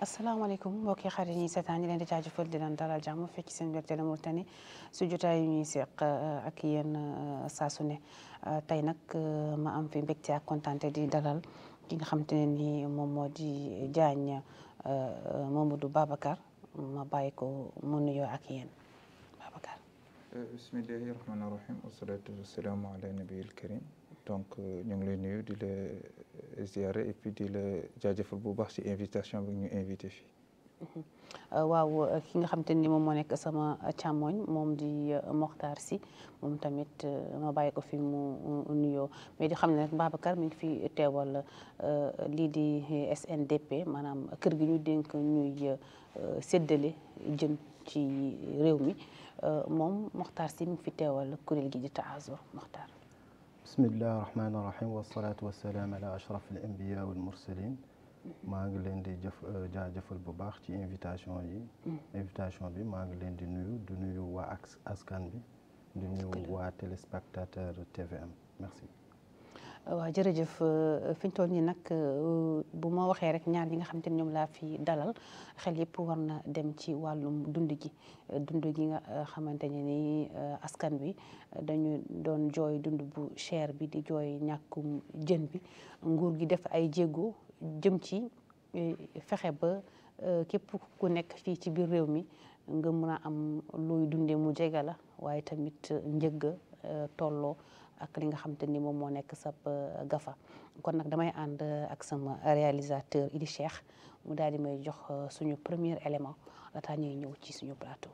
asalaamaaleykum mbokki xarit ñi seetaan ñi leen di jaajëfal di leen dalal jàmm fekk seen mbir Télé Mauritanie su jotaay yu ñuy seq ak yéen saa su ne tey nag ma am fi mbégte ak kontaante di dalal ki nga xamante ne ni moom moo di Diagne Mamadou Babacar ma bàyyi ko mu nuyoo ak yéen Babacar. bismillahi rahmaani rahim wasalaatu wasalaamu ala nabiyil karim donc ñu ngi lay nuyu di la ziare et puis di la jaajëfal bu baax ci invitation bi ñu invité fii. waaw ki nga xamante ni moom moo nekk sama càmmoñ moom di Mokhtar Sy moom tamit ma bàyyi ko fi mu nuyoo mais di xam ne rek Babacar mi ngi fi teewal lii di SNDP maanaam kër gi ñu dénk ñuy séddale jën ci réew mi moom Mokhtar Sy mi ngi fi teewal kuréel gi di Taazur Mokhtar. bismillahi rahmaani rahim wasalaatu wasalaam ala ashraf al anbiya wal mursalin maa ngi leen di jëf jaajëfal bu baax ci invitation yi invitation bi maa ngi leen di nuyu di nuyu waa askan bi di nuyu waa téléspectateur TVM merci waaw jërëjëf fi ñu toll nii nag bu ma waxee rek ñaar ñi nga xamante ni ñoom laa fi dalal xel yëpp war na dem ci wàllum dund gi dund gi nga xamante ne ni askan bi dañu doon jooy dund bu cher bi di jooy ñàkkum jën bi nguur gi def ay jéego jëm ci fexe ba képp ku nekk fii ci biir réew mi nga mun a am luy dundee mu jege la waaye tamit njëgg tolloo ak li nga xamante ni moom moo nekk sab gafa kon nag damay ànd ak sama réalisateur Idi Cheikh mu daal di may jox suñu premier élément laataa ñuy ñëw ci suñu plateau.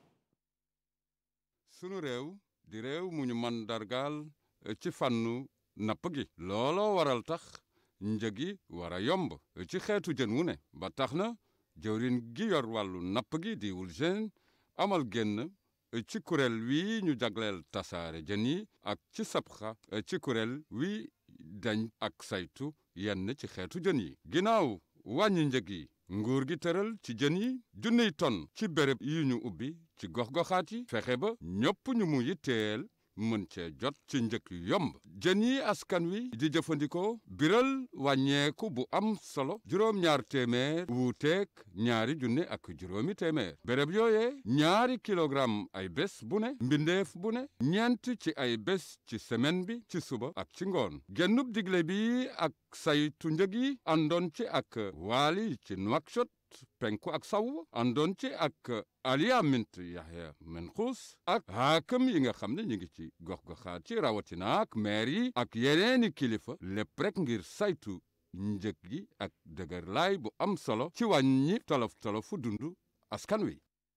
sunu réew di réew mu ñu man dargaal ci fànnu napp gi looloo waral tax njëg yi war a yomb ci xeetu jën wu ne ba tax na jëwrin gi yor wàllu napp gi di Wulgen amal génn ci kuréel wi ñu jagleel tasaare jën yi ak ci sabxa ci kuréel wi dañ ak saytu yenn ci xeetu jën yi ginnaaw wàññi njëg yi nguur gi tëral ci jën yi junniy ton ci béréb yi ñu ubbi ci gox-goxaat yi fexe ba ñëpp ñu mu yitteel mën cee jot ci njëkk yomb jën yi askan wi di jëfandikoo biral wàññeeku bu am solo juróom-ñaar téeméer wuuteeg ñaari junne ak juróomi téeméer béréb yooyee ñaari kilogramme ay bés bu ne mbindeef bu ne ñeent ci ay bés ci semaine bi ci suba ak ci ngoon gennub digle bi ak saytu njëg yi àndoon ci ak waali ci Nouakchott penku ak saw àndoon ci ak Aliya Mint Yahya Menxuus ak haakam yi nga xam ne ñu ngi ci gox-goxaat ci rawatina ak maire yi ak yeneeni kilifa lépp rek ngir saytu njëg gi ak dëgër laay bu am solo ci wàññi tolof tolofu dundu askan wi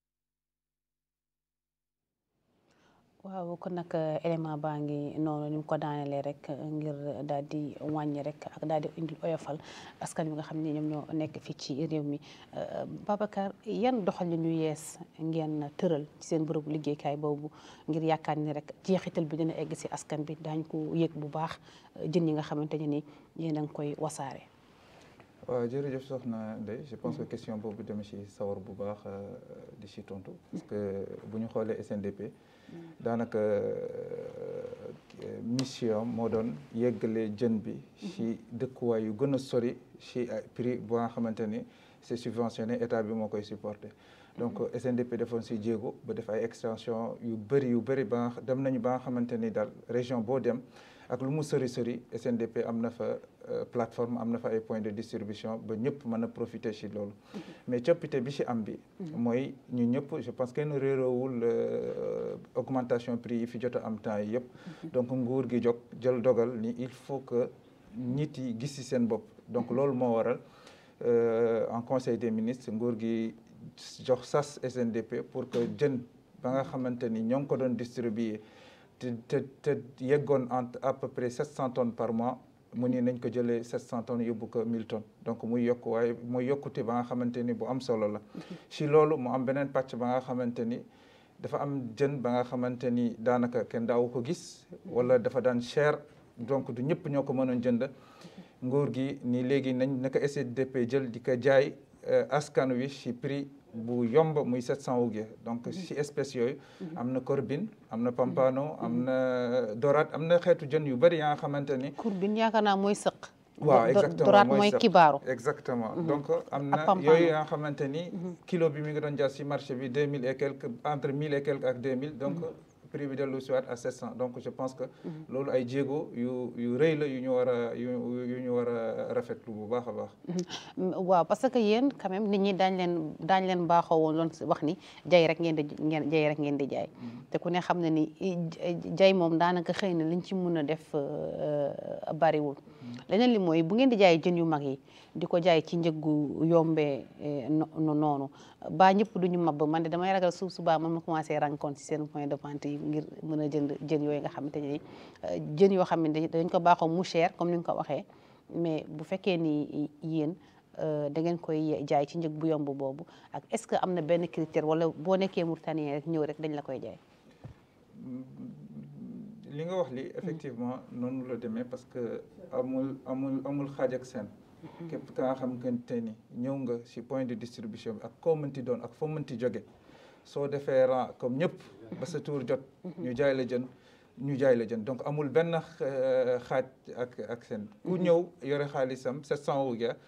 waaw kon nag élément baa ngi noonu ni mu ko daanelee rek ngir daal di wàññi rek ak daal di indi oyofal askan wi nga xam ne ñoom ñoo nekk fii ci réew mi Babacar yan doxalin yu yees ngeen tëral ci seen bërëbu liggéeykaay boobu ngir yaakaar ni rek jeexital bi dina egg si askan bi daañ ko yëg bu baax jën yi nga xamante ne ni yéen a ngi koy wasaare. waaw jërëjëf soxna Ndeye je pense que question boobu dama ci sawar bu baax di ci tontu parce que bu ñu xoolee SNDP. daanaka mission moo doon yeggale jën bi ci dëkkuwaay yu gën a sori ci prix bu nga xamante ni c'est subventionné état bi moo koy supporter donc SNDP defoon ci jéego ba def ay extension yu bëri yu bëri ba nga dem nañu ba nga xamante ni daal région boo dem ak lu mu sori sori SNDP am na fa plateforme am na fa ay points de distribution ba ñëpp mën a profiter ci loolu mais coppite bi ci am bi mooy ñu ñëpp je pense kenn réeroowul augmentation prix yi fi jot a am temps yi yëpp donc nguur gi jóg jël dogal ni il faut que nit yi gis ci seen bopp donc loolu moo waral en conseil des ministres nguur gi jox sas SNDP pour que jën ba nga xamante ni ñoo ngi ko doon distribuer te te te yeggoon entre à peu près 700 tonnes par mois mu ni nañ ko jëlee 700 tonnes yóbbu ko 1000 tonnes donc muy yokk waaye muy yokkute ba nga xamante ni bu am solo la. ci loolu mu am beneen pàcc ba nga xamante ni dafa am jën ba nga xamante ni daanaka kenn daawu ko gis wala dafa daan cher donc du ñëpp ñoo ko mënoon jënd nguur gi ni léegi nañ naka SNDP jël di ko jaay askan wi ci prix. bu yomb muy 700 ouguiya donc ci espèces yooyu am na corbine am na pampano am na dorade am na xeetu jën yu bëri yaa nga xamante ni corbine yaakaar naa mooy sëq waaw Do- exactement doraat mooy sax. kibaaru exactement donc am Ak na pam-pam. yooyu nga xamante ni kilo bi mi ngi doon jar si marché bi deux mille et quelques entre mille et quelques ak deux mille donc prix bi dellu si waat à sept cent donc je pense que loolu ay jéego yu yu rëy la yu ñu war a yu yu ñu war a rafetlu bu baax a baax Mm, waaw parce que yéen quand même nit ñi daañ leen daañ leen baaxoo woon loon wax ni jay rek ngeen di ngeen jay rek ngeen di jaay te ku ne xam na ni i- jay moom daanaka xëy na liñ ci mun a def euh, bariwul leneen li mooy bu ngeen di jaay jën yu mag yi di ko jaay ci njëggu yombee eh, no- no- noonu ba ñëpp duñu mab man de damay ragal suuf subaa man ma commencé rencontre ci seen point de vente yi ngir mën a jënd jën yooyu nga xamante ni eh, jën yoo xam ne dañ ko baaxoo mu cher comme ni nga ko waxee mais bu fekkee ni yéen euh, da ngeen koy jaay ci njëg bu yomb boobu ak est-ce que am na benn critère wala boo nekkee Mauritanien rek ñëw rek dañ la koy jaay. li nga wax li effectivement noonu la demee parce que amul amul amul xaaj ak seen képp ka nga xamante ni ñëw nga si point de distribution bi ak koo mënti doon ak foo mënti jóge soo defee rang comme ñëpp ba sa tour jot ñu jaay la jën ñu jaay la jën donc amul benn euh, xaaj ak ak seen ku ñëw yore xaalisam 700 euros ya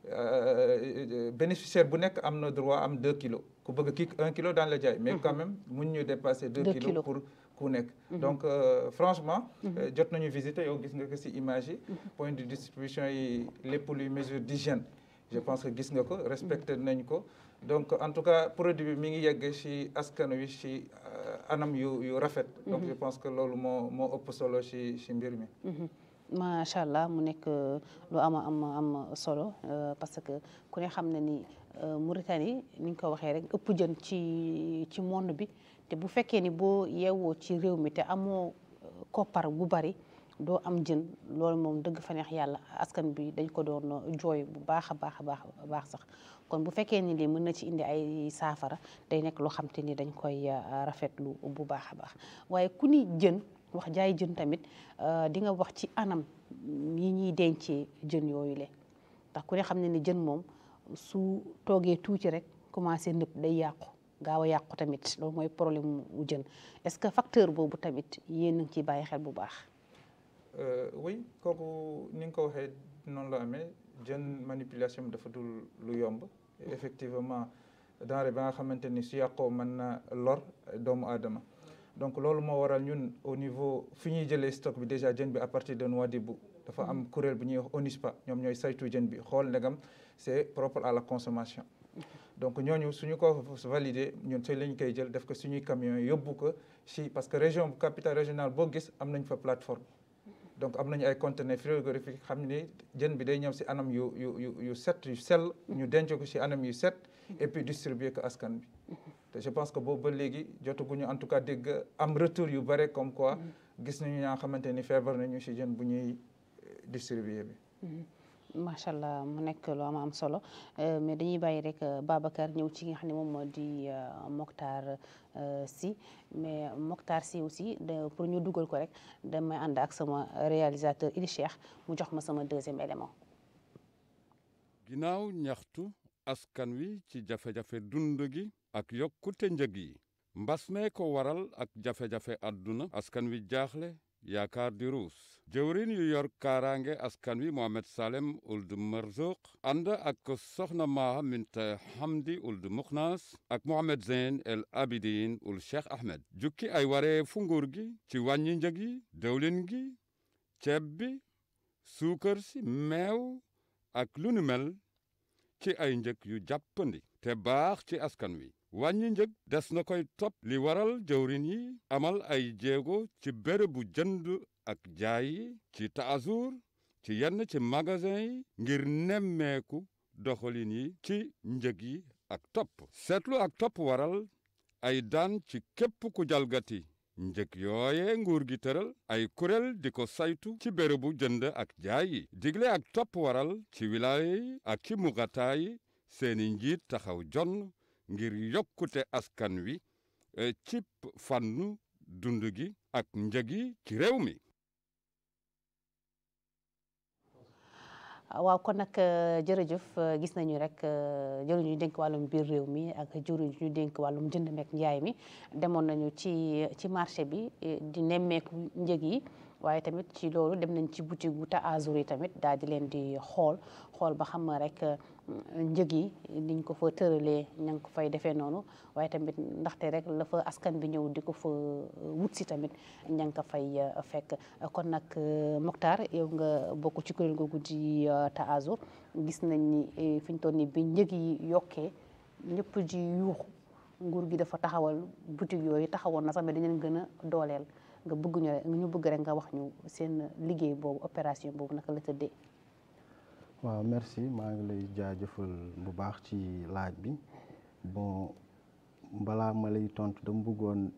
bénéficiaire bu nekk am na droit am 2 kilos ku bëgg kii 1 kilo daan la jaay mais quand même mun ñu dépasser 2 Deux kilos kilos. pour ku nekk donc euh, franchement euh, jot nañu visiter yow gis nga ko si image yi point de distribution yi lépp luy mesure d'hygiène je pense que gis nga ko respecté nañ ko donc en tout cas produit bi mi ngi yegg si askan wi si euh, anam yu yu rafet donc je pense que loolu moo moo ëpp solo si si mbir mi macha allah mu nekk euh, lu am am am solo euh, parce que ku ne xam na ni euh, Mauritanie ni ñu ko waxee rek ëpp jën ci ci monde bi te bu fekkee ni boo yeewoo ci réew mi te amoo euh, koppar bu bari doo am jën loolu moom dëgg fa neex yàlla askan bi dañ ko doon jooy bu baax a baax a baax a baax sax kon bu fekkee ni lii mën na ci indi ay saafara day nekk loo xam te ni dañ koy euh, rafetlu bu baax a baax waaye ku ni jën wax jaay jën tamit euh, di nga wax ci anam yi ñuy dencee jën yooyu le ndax ku ne xam ne ni jën moom su toogee tuuti rek commencé nëpp day yàqu gaaw a yàqu tamit loolu mooy problème mu jën est-ce que facteur boobu tamit yéen a ngi ciy bàyyi xel bu baax. Euh, oui kooku ni nga ko waxee noonu la amee jën manipulation bi dafa dul lu yomb effectivement denrée ba nga xamante ni su yàqoo mën na lor doomu aadama donc loolu moo waral ñun au niveau fi ñuy jëlee stock bi déjà jën bi à partir de Nouadhibou dafa am kuréel bu ñuy wax ONUSPA ñoom ñooy saytu jën bi xool ndegam c'est propre à la consommation donc ñooñu suñu ko validé ñun si lañ koy jël def ko suñuy camions yóbbu ko si parce que région capitale régionale boo gis am nañ fa plateforme donc am nañu ay conteneurs frigorifiques xam ni jën bi day ñëw si anam yu yu yu yu set yu sell ñu denc ko si anam yu set et puis distribuer ko askan bi te je pense que boobu ba léegi jotaguñu en tout cas dégg am retour yu bare comme quoi gis nañu ñaa xamante ni feebar nañu si jën bu ñuy distribuer bi macha allah mu nekk lu am am solo mais dañuy bàyyi rek Babacar ñëw ci nga xam ne moom moo di Mokhtar Sy mais Mokhtar Sy aussi de pour ñu dugal ko rek damay ànd ak sama réalisateur Idi Cheikh mu jox ma sama deuxième élément. ginnaaw ñaxtu askan wi ci jafe-jafe dund gi ak yokkute njëg yi mbas mee ko waral ak jafe-jafe àdduna askan wi jaaxle yaakaar di ruus jëwrin yu yor kaaraange askan wi Mohamed Salem Ould Marzouk ànd ak soxna Maha Minta Hamdi Ould Mukhnas ak Mohamed Zeyn El Abidin Ould Cheikh Ahmed jukki ay waree fu nguur gi ci wàññi njëg yi dëwlin gi ceeb bi suukar si meew ak lu nu mel ci ay njëg yu jàppandi te baax ci askan wi wàññi njëg des na koy topp li waral jëwrin yi amal ay jéego ci bérébu jënd ak jaay yi ci taazur ci yenn ci magasin yi ngir nemmeeku doxalin yi ci njëg yi ak topp seetlu ak topp waral ay daan ci képp ku jalgati njëg yooye nguur gi tëral ay kuréel di ko saytu ci bérébu jënd ak jaay yi digle ak topp waral ci wilaaya yi ak ci mugataa yi seeni njiit taxaw jonn ngir yokkute askan wi ci fànnu dund gi ak njëg yi ci réew mi waaw kon nag jërëjëf gis nañu rek jëriñ ñu dénk wàllum biir réew mi ak jëriñ ñu dénk wàllum jënd meek njaay mi demoon nañu ci ci marché bi di nemmeeku njëg yi waaye tamit ci loolu dem nañ ci boutique bu Taazur yi tamit daal di leen di xool xool ba xam rek njëg yi niñ ko fa tëralee ña ngi ko fay defee noonu waaye tamit ndaxte rek la fa askan bi ñëw di ko fa wut si tamit ña ngi ko fay fekk kon nag Mokhtar yow nga bokk ci kuréel googu di Taazur gis nañ ni fi ñu toll nii bi njëg yi yokkee ñëpp ji yuuxu nguur gi dafa taxawal boutique yooyu taxawoon na sax mais dañu leen gën a dooleel nga bëgg ñu rek ñu bëgg rek nga wax ñu seen liggéey boobu opération boobu naka la tëddee. waaw merci maa ngi lay jaajëfal bu baax ci laaj bi bon balaa ma lay tontu dama bëggoon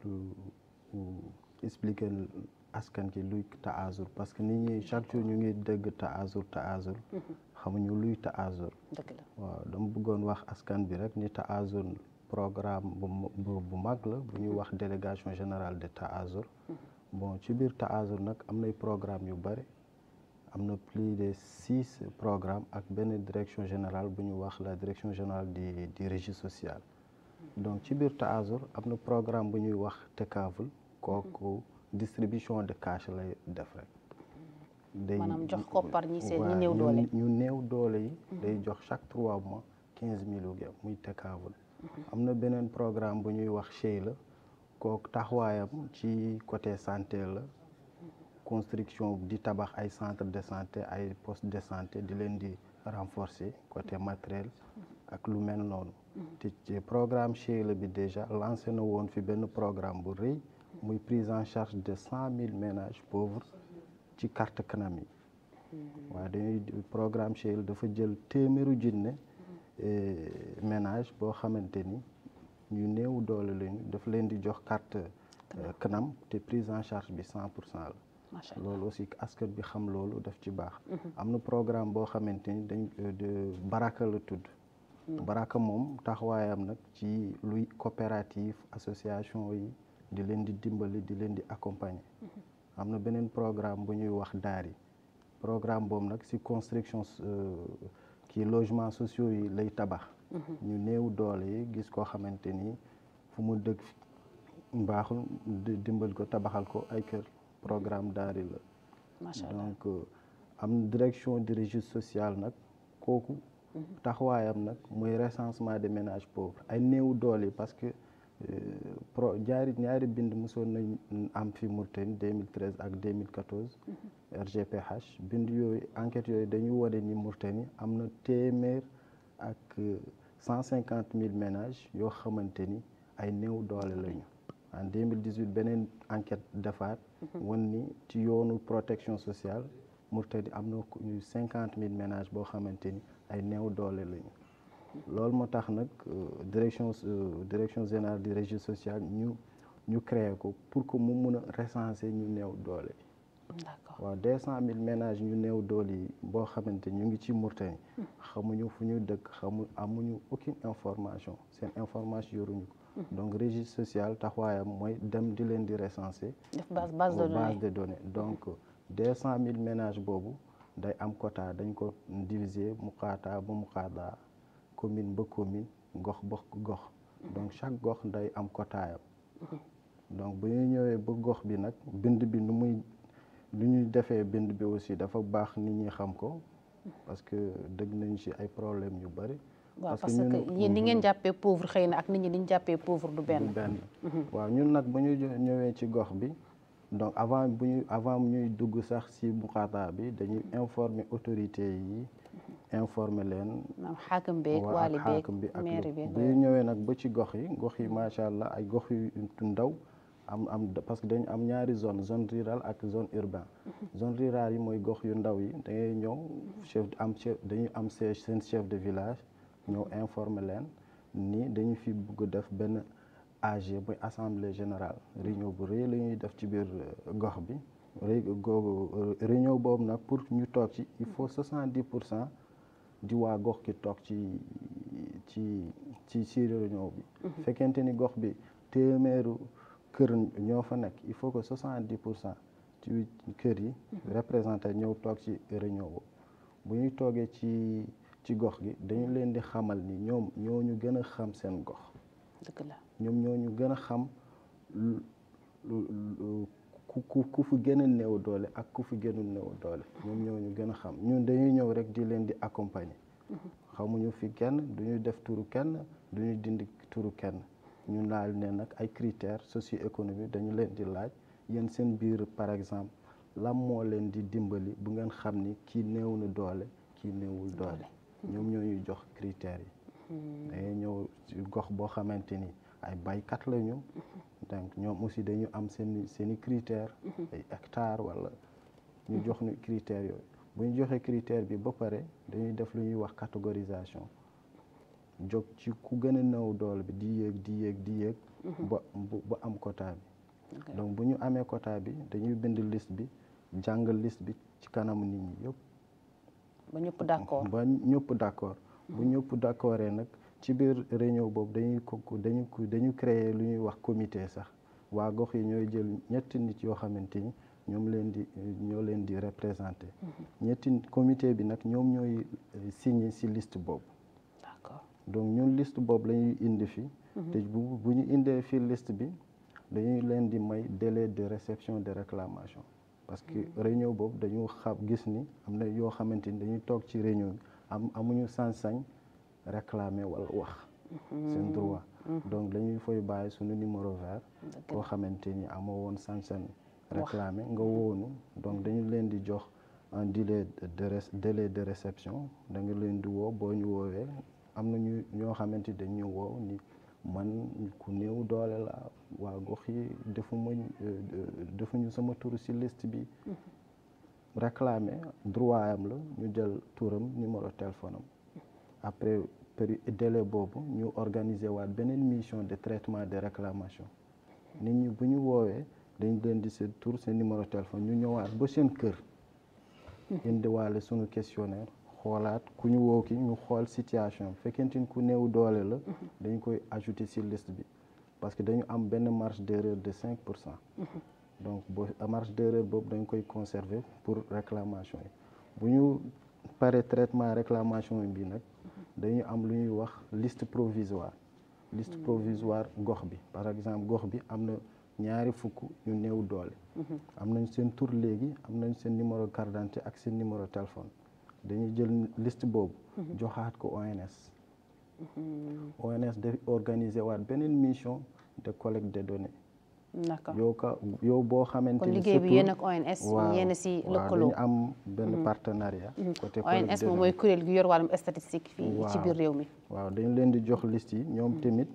expliquer askan ki luy Taazur parce que nit ñi chaque jour ñu ngi dégg Taazur Taazur xamuñu luy Taazur dëgg la waaw dama bëggoon wax askan bi rek ni Taazur programme bu bu mag la bu ñuy wax délégation générale de Taazur bon ci biir Taazur nag am nay programme yu bëri am na plus de six programmes ak benn direction générale bu ñu wax la direction générale du du régie sociale donc ci biir Taazur am na programme bu ñuy wax Tekaful kooku distribution de cash lay def rek. day maanaam jox koppar ñi seen ñi néew doole ñu néew doole yi. day jox chaque trois mois quinze mille yu muy Tekaful. am na beneen programme bu ñuy wax Chey la kooku taxawaayam ci côté santé la. construction di tabax ay centre de santé ay poste de santé di leen di renforcer côté matériel ak lu mel noonu te ci programme Cheila bi déjà lancé na woon fi benn programme bu rëy muy prise en charge de cent mille ménages pauvres ci carte kanam yi waaye dañuy programme Cheila dafa jël téeméeru junne ménage boo xamante ni ñu néew doole lañu dafa leen di jox carte kanam te prise en charge bi cent pour cent la loolu aussi askan bi xam loolu daf ci baax am na programme boo xamante ni dañ de baraka la tudd baraka moom taxawaayam nag ci luy coopérative association yi di leen di dimbali di leen di accompagner am na beneen programme bu ñuy wax daari programme boobu nag si construction kii logements sociaux yi lay tabax ñu néew doole yi gis koo xamante ni fu mu dëkk mbaaxul dimbali ko tabaxal ko ay kër programme daari la donc am direction du registre social nag kooku taxawaayam nag mooy recensement des ménages pauvres ay néew doole yi parce que pro ñaari ñaari bind mosoon nañ am fi Mauritanie 2013 ak 2014 RGPH bind yooyu enquête yooyu dañuy wane ni Mauritanie am na téeméer ak cent cinquante mille ménages yoo xamante ni ay néew doole lañu en 2018 beneen enquête defaat wan ni ci yoonu protection sociale Mauritanie am na cinquante mille ménages boo xamante ni ay néew doole lañu loolu moo tax nag direction direction générale du registre social ñu ñu créé ko pour que mu mun a recenser ñu néew doole d'accord waaw deux cent mille ménages ñu néew doole yi boo xamante ñu ngi ci Mauritanie xamuñu fu ñu dëkk xamu amuñu aucune information seen information yoruñu ko donc registre social taxawaayam mooy dem di leen di recenser def base base de données base de données donc deux cent mille ménages boobu day am quota dañ ko diviser mu xaataa ba mu xaataa commune ba commune gox ba gox donc chaque gox day am quotaayam donc bu ñu ñëwee ba gox bi nag bind bi nu muy lu ñuy defee bind bi aussi dafa baax nit ñi xam ko parce que dëgg nañ ci ay problème yu bari waaw parce que yéen ni ngeen jàppee pauvre xëy na ak nit ñi ni ñu jàppee pauvre du benn benn waaw ñun nag bu ñu ñëwee ci gox bi donc avant bu ñu avant ñuy dugg sax ci muqaata bi dañuy informer autorités yi informer leen maanaam xaakam beeg waa waali ak beeg xaakum bi ak mairie lu beeg bu ñu ñëwee nag ba ci gox yi gox yi macha allah ay gox yu ndaw am am parce que dañu am ñaari zone zone rurale ak zone urbain zone rurale yi mooy gox yu ndaw yi da ngay ñëw chef am chef dañuy am seen seen chef de village ñëw informer leen ni dañu fi bugg def benn AG mooy assemblée générale réunion bu rëy la ñuy def ci biir gox bi rëy googu réunion boobu nag pour ñu toog ci il faut soixante dix pour cent di waa gox ki toog ci ci ci ci réunion bi fekkente ni gox bi téeméeru kër ñoo fa nekk il faut que soixante dix pour cent ci kër yi représenté ñëw toog ci réunion boobu bu ñuy toogee ci ci gox gi dañu leen di xamal ni ñoom ñoo ñu gën a xam seen gox dëgg la ñoom ñoo ñu gën a xam lu lu ku ku ku fi gën a néew doole ak ku fi gënul néew doole ñoom ñoo ñu gën a xam ñun dañuy ñëw rek di leen di accompagner xamuñu fi kenn duñu def turu kenn duñu dindi turu kenn ñu laal ne nag ay critères socio-économiques dañu leen di laaj yéen seen biir par exemple lan moo leen di dimbali bu ngeen xam ni kii néew na doole kii néewul doole ñoom ñoo ñuy jox critères yi dañuy ñëw ci gox boo xamante ni ay baykat lañu donc ñoom aussi dañu am seen seen i critères ay hectares wala ñu jox ñu critères yooyu bu ñu joxee critère bi ba pare dañuy def lu ñuy wax catégorisation jóg ci ku gën a néew doole bi di yéeg di yéeg di yéeg ba ba am quota bi donc bu ñu amee quota bi dañuy bind liste bi jàngal liste bi ci kanamu nit ñi yëpp ba ñëpp d'accord ba ñëpp d'accord bu ñëpp d'accordee nag ci biir réunion boobu dañuy ko dañu dañu créer lu ñuy wax comité sax waa gox yi ñooy jël ñetti nit yoo xamante ni ñoom leen di ñoo leen di représenter ñetti comité bi nag ñoom ñooy signer ci liste boobu d'accord donc ñun liste boobu la ñuy indi fi te bu bu ñu indee fii liste bi dañuy leen di may délai de réception de réclamation parce que réunion boobu dañu xam gis ni am na yoo xamante ni dañuy toog ci réunion bi am amuñu sañ-sañ réclamer wala wax seen droit donc dañuy fay bàyyi suñu numéro vert koo xamante ni amoo woon sañ-sañ réclamer nga woonu donc dañu leen di jox un délai de délai de réception da nga leen di woo boo ñu woowee am na ñu ñoo xamante dañu woo ni man ku néew doole la waa gox yi defuma defuñu sama tur ci liste bi réclamer droit am la ñu jël turam numéro téléphone am après péri délai boobu ñu organiser waat beneen mission de traitement de réclamation nit ñi bu ñu woowee dañ leen di seen tur seen numéro téléphone ñu ñëwaat ba seen kër indiwaale suñu questionnaire xoolaat ku ñu woo ki ñu xool situation fekkente ni ku néew doole la dañ koy ajouter ci liste bi parce que dañu am benn marge d'erreur de cinq pour cent donc boo marge d'erreur boobu dañ koy conserver pour réclamation yi bu ñu paree traitement réclamation bi nag dañu am lu ñuy wax liste provisoire liste provisoire gox bi par exemple gox bi am na ñaari fukk ñu néew doole am nañ seen tur léegi am nañ seen numéro carte d'identité ak seen numéro téléphone dañuy jël liste boobu joxaat ko ONS ONS daf organiser waat beneen mission de collecte des données d'accord yow ka yow boo xamante kon ni liggéey bi surtout- yéen ak ONS waaw yéen si waaw lëkkaloo dañu am benn partenariat côté collecte ONS des moom données. mooy kuréel gi yor wàllum statistique fii ci Waaw. biir réew mi waaw dañu leen di jox liste yi ñoom tamit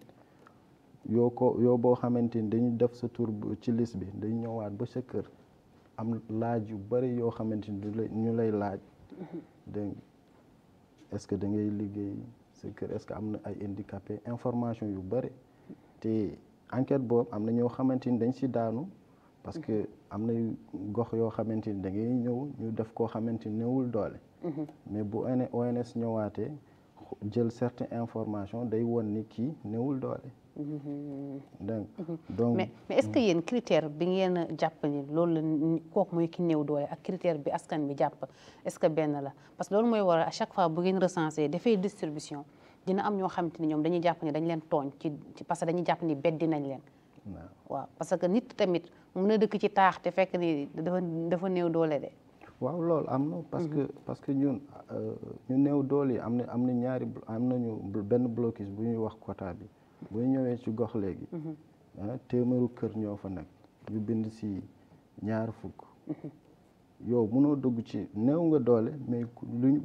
yoo ko yow boo xamante ni dañu def sa tur bu- ci liste bi dañu ñëwaat ba sa kër am laaj yu bari yoo xamante ni du lay ñu lay laaj dégg nga est-ce que da ngay liggéey sa kër est-ce que am na ay handicapé information yu bari te enquête boobu am na ñoo xamante ni dañ si daanu parce que am na yu gox yoo xamante ni da ngay ñëw ñu def koo xamante ni néewul doole mais bu ON ONS ñëwaatee xo- jël certaines informations day won ni kii néewul doole donc donc mais mais est-ce que yéen critère bi ngeen a jàpp ni loolu la ni- kooku mooy ki néew doole ak critère bi askan bi jàpp est-ce que benn la parce que loolu mooy waral à chaque fois bu ngeen recensé dafay distribution dina am ñoo xamante ni ñoom dañuy jàpp ni dañ leen tooñ ci ci- parce que dañuy jàpp ni beddi nañ leen waaw. waaw parce que nit tamit mun na dëkk ci taax te fekk ni dafa dafa néew doole de waaw loolu am na parce que parce que ñun euh, ñu néew doole yi am na am na ñaari blo- am nañu bl- benn blocus bu ñuy wax quota bi bu ñu ñëwee ci gox léegi ah téeméeru kër ñoo fa nekk ñu bind si ñaar fukk yow mënoo dugg ci néew nga doole mais ku- luñ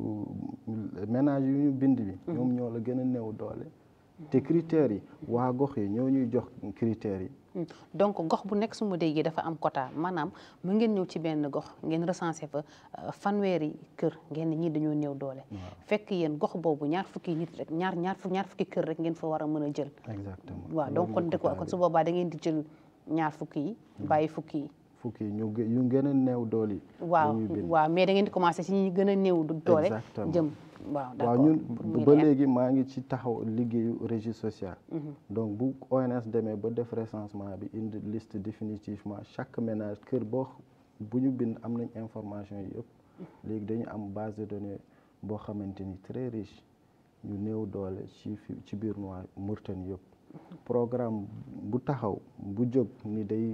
euh, ménage yu ñu bind bi ñoom ñoo la gën a néew doole te critères yi waa gox yi ñoo ñuy jox critères yi Hmm. donc gox bu nekk su ma déggee dafa am quota maanaam mu ngeen ñëw ci benn gox ngeen recensé fa euh, fanweeri kër ngeen ni ñii dañoo néew doole fekk yéen gox boobu ñaar fukki nit rek ñaar ñaar fu- ñaar fukki kër rek ngeen fa war a mën a jël exactement waaw donc kon loolu dëkk quota kon bi. su boobaa da ngeen di jël ñaar fukki yi bàyyi fukki yi fukki yi ñu gë- yu gën a néew doole yi waaw dañuy bind. waaw mais da ngeen di commencé ci ñi gën a néew du doole Exactement. jëm waaw waaw d'accord ñun muy ba leer. léegi maa ngi ci taxaw liggéeyu régie sociale donc bu ONS demee ba def recensement bi indi liste définitivement chaque ménage kër boo bu ñu bind am nañ information yi yëpp léegi dañu am base de données boo xamante ni très riche ñu néew doole ci fi ci biir noa Mauritanie yëpp programme bu taxaw bu jóg ni day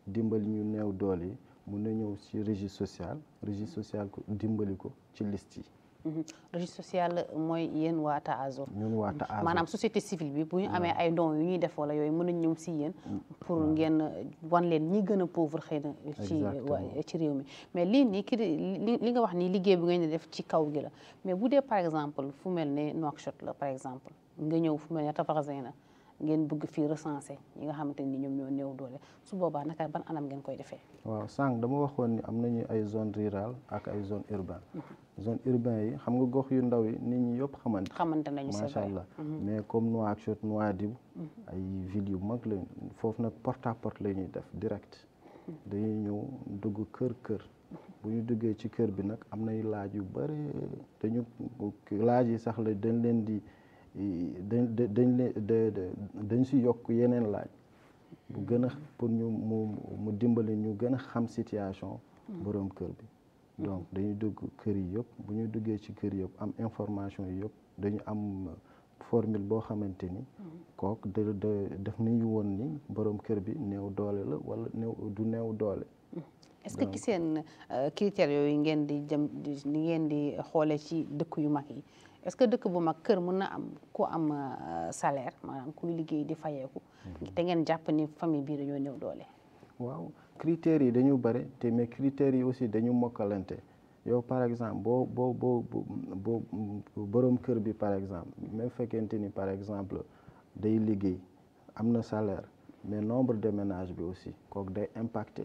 dimbali ñu néew doole yi mun na ñëw ci registre social registre social ko dimbali ko ci liste yi registre social mooy yéen waa Taazur ñun waa Taazur maanaam société civile bi bu ñu amee ay dons yu ñuy def wala yooyu mën nañ ñëw si yéen pour ngeen wan leen ñi gën a pauvre xëy na ci waa ci réew mi mais lii nii ki li nga wax nii liggéey bi ngeen di def ci kaw gi la mais bu dee par exemple fu mel ne Nouakchott la par exemple nga ñëw fu mel ne Tafarzena ngeen bëgg fii recensé ñi nga xamante ni ñoom ñoo néew doole su boobaa naka ban anam ngeen koy defee waaw sànq dama waxoon ni am nañu ay zone rurale ak ay zone urbaine zone urbaine yi xam nga gox yu ndaw yi nit ñi yëpp xamante xamante nañu c'est macha vrai allah mais comme Nouakchott Nouadhibou ay villes yu mag lañ foofu nag porte à porte la ñuy def direct dañuy ñëw dugg kër kër bu ñu duggee ci kër bi nag am nay laaj yu bëri dañu laaj yi sax la dañ leen di dañ dañ leen dañ si yokk yeneen laaj bu gën a pour ñu mu mu dimbali ñu gën a xam situation borom kër bi donc dañuy dugg kër yi yëpp bu ñu duggee ci kër yëpp am information yi yëpp dañu am formule boo xamante ni kook da da def nañu woon ni borom kër bi néew doole la wala néew du néew doole est-ce que ci seen critères yooyu ngeen di jëm di ngeen di xoole ci dëkk yu mag yi est-ce que dëkk bu mag kër mën na am ku am salaire maanaam kuy liggéey di fayeeku te ngeen jàpp ni famille bii dañoo néew doole waaw critères yi dañu bëri te mais critères yi aussi dañu mokkalante yow par exemple boo boo boo boo borom kër bi par exemple même fekkente ni par exemple day liggéey am na salaire mais nombre de ménages bi aussi kooku day impacté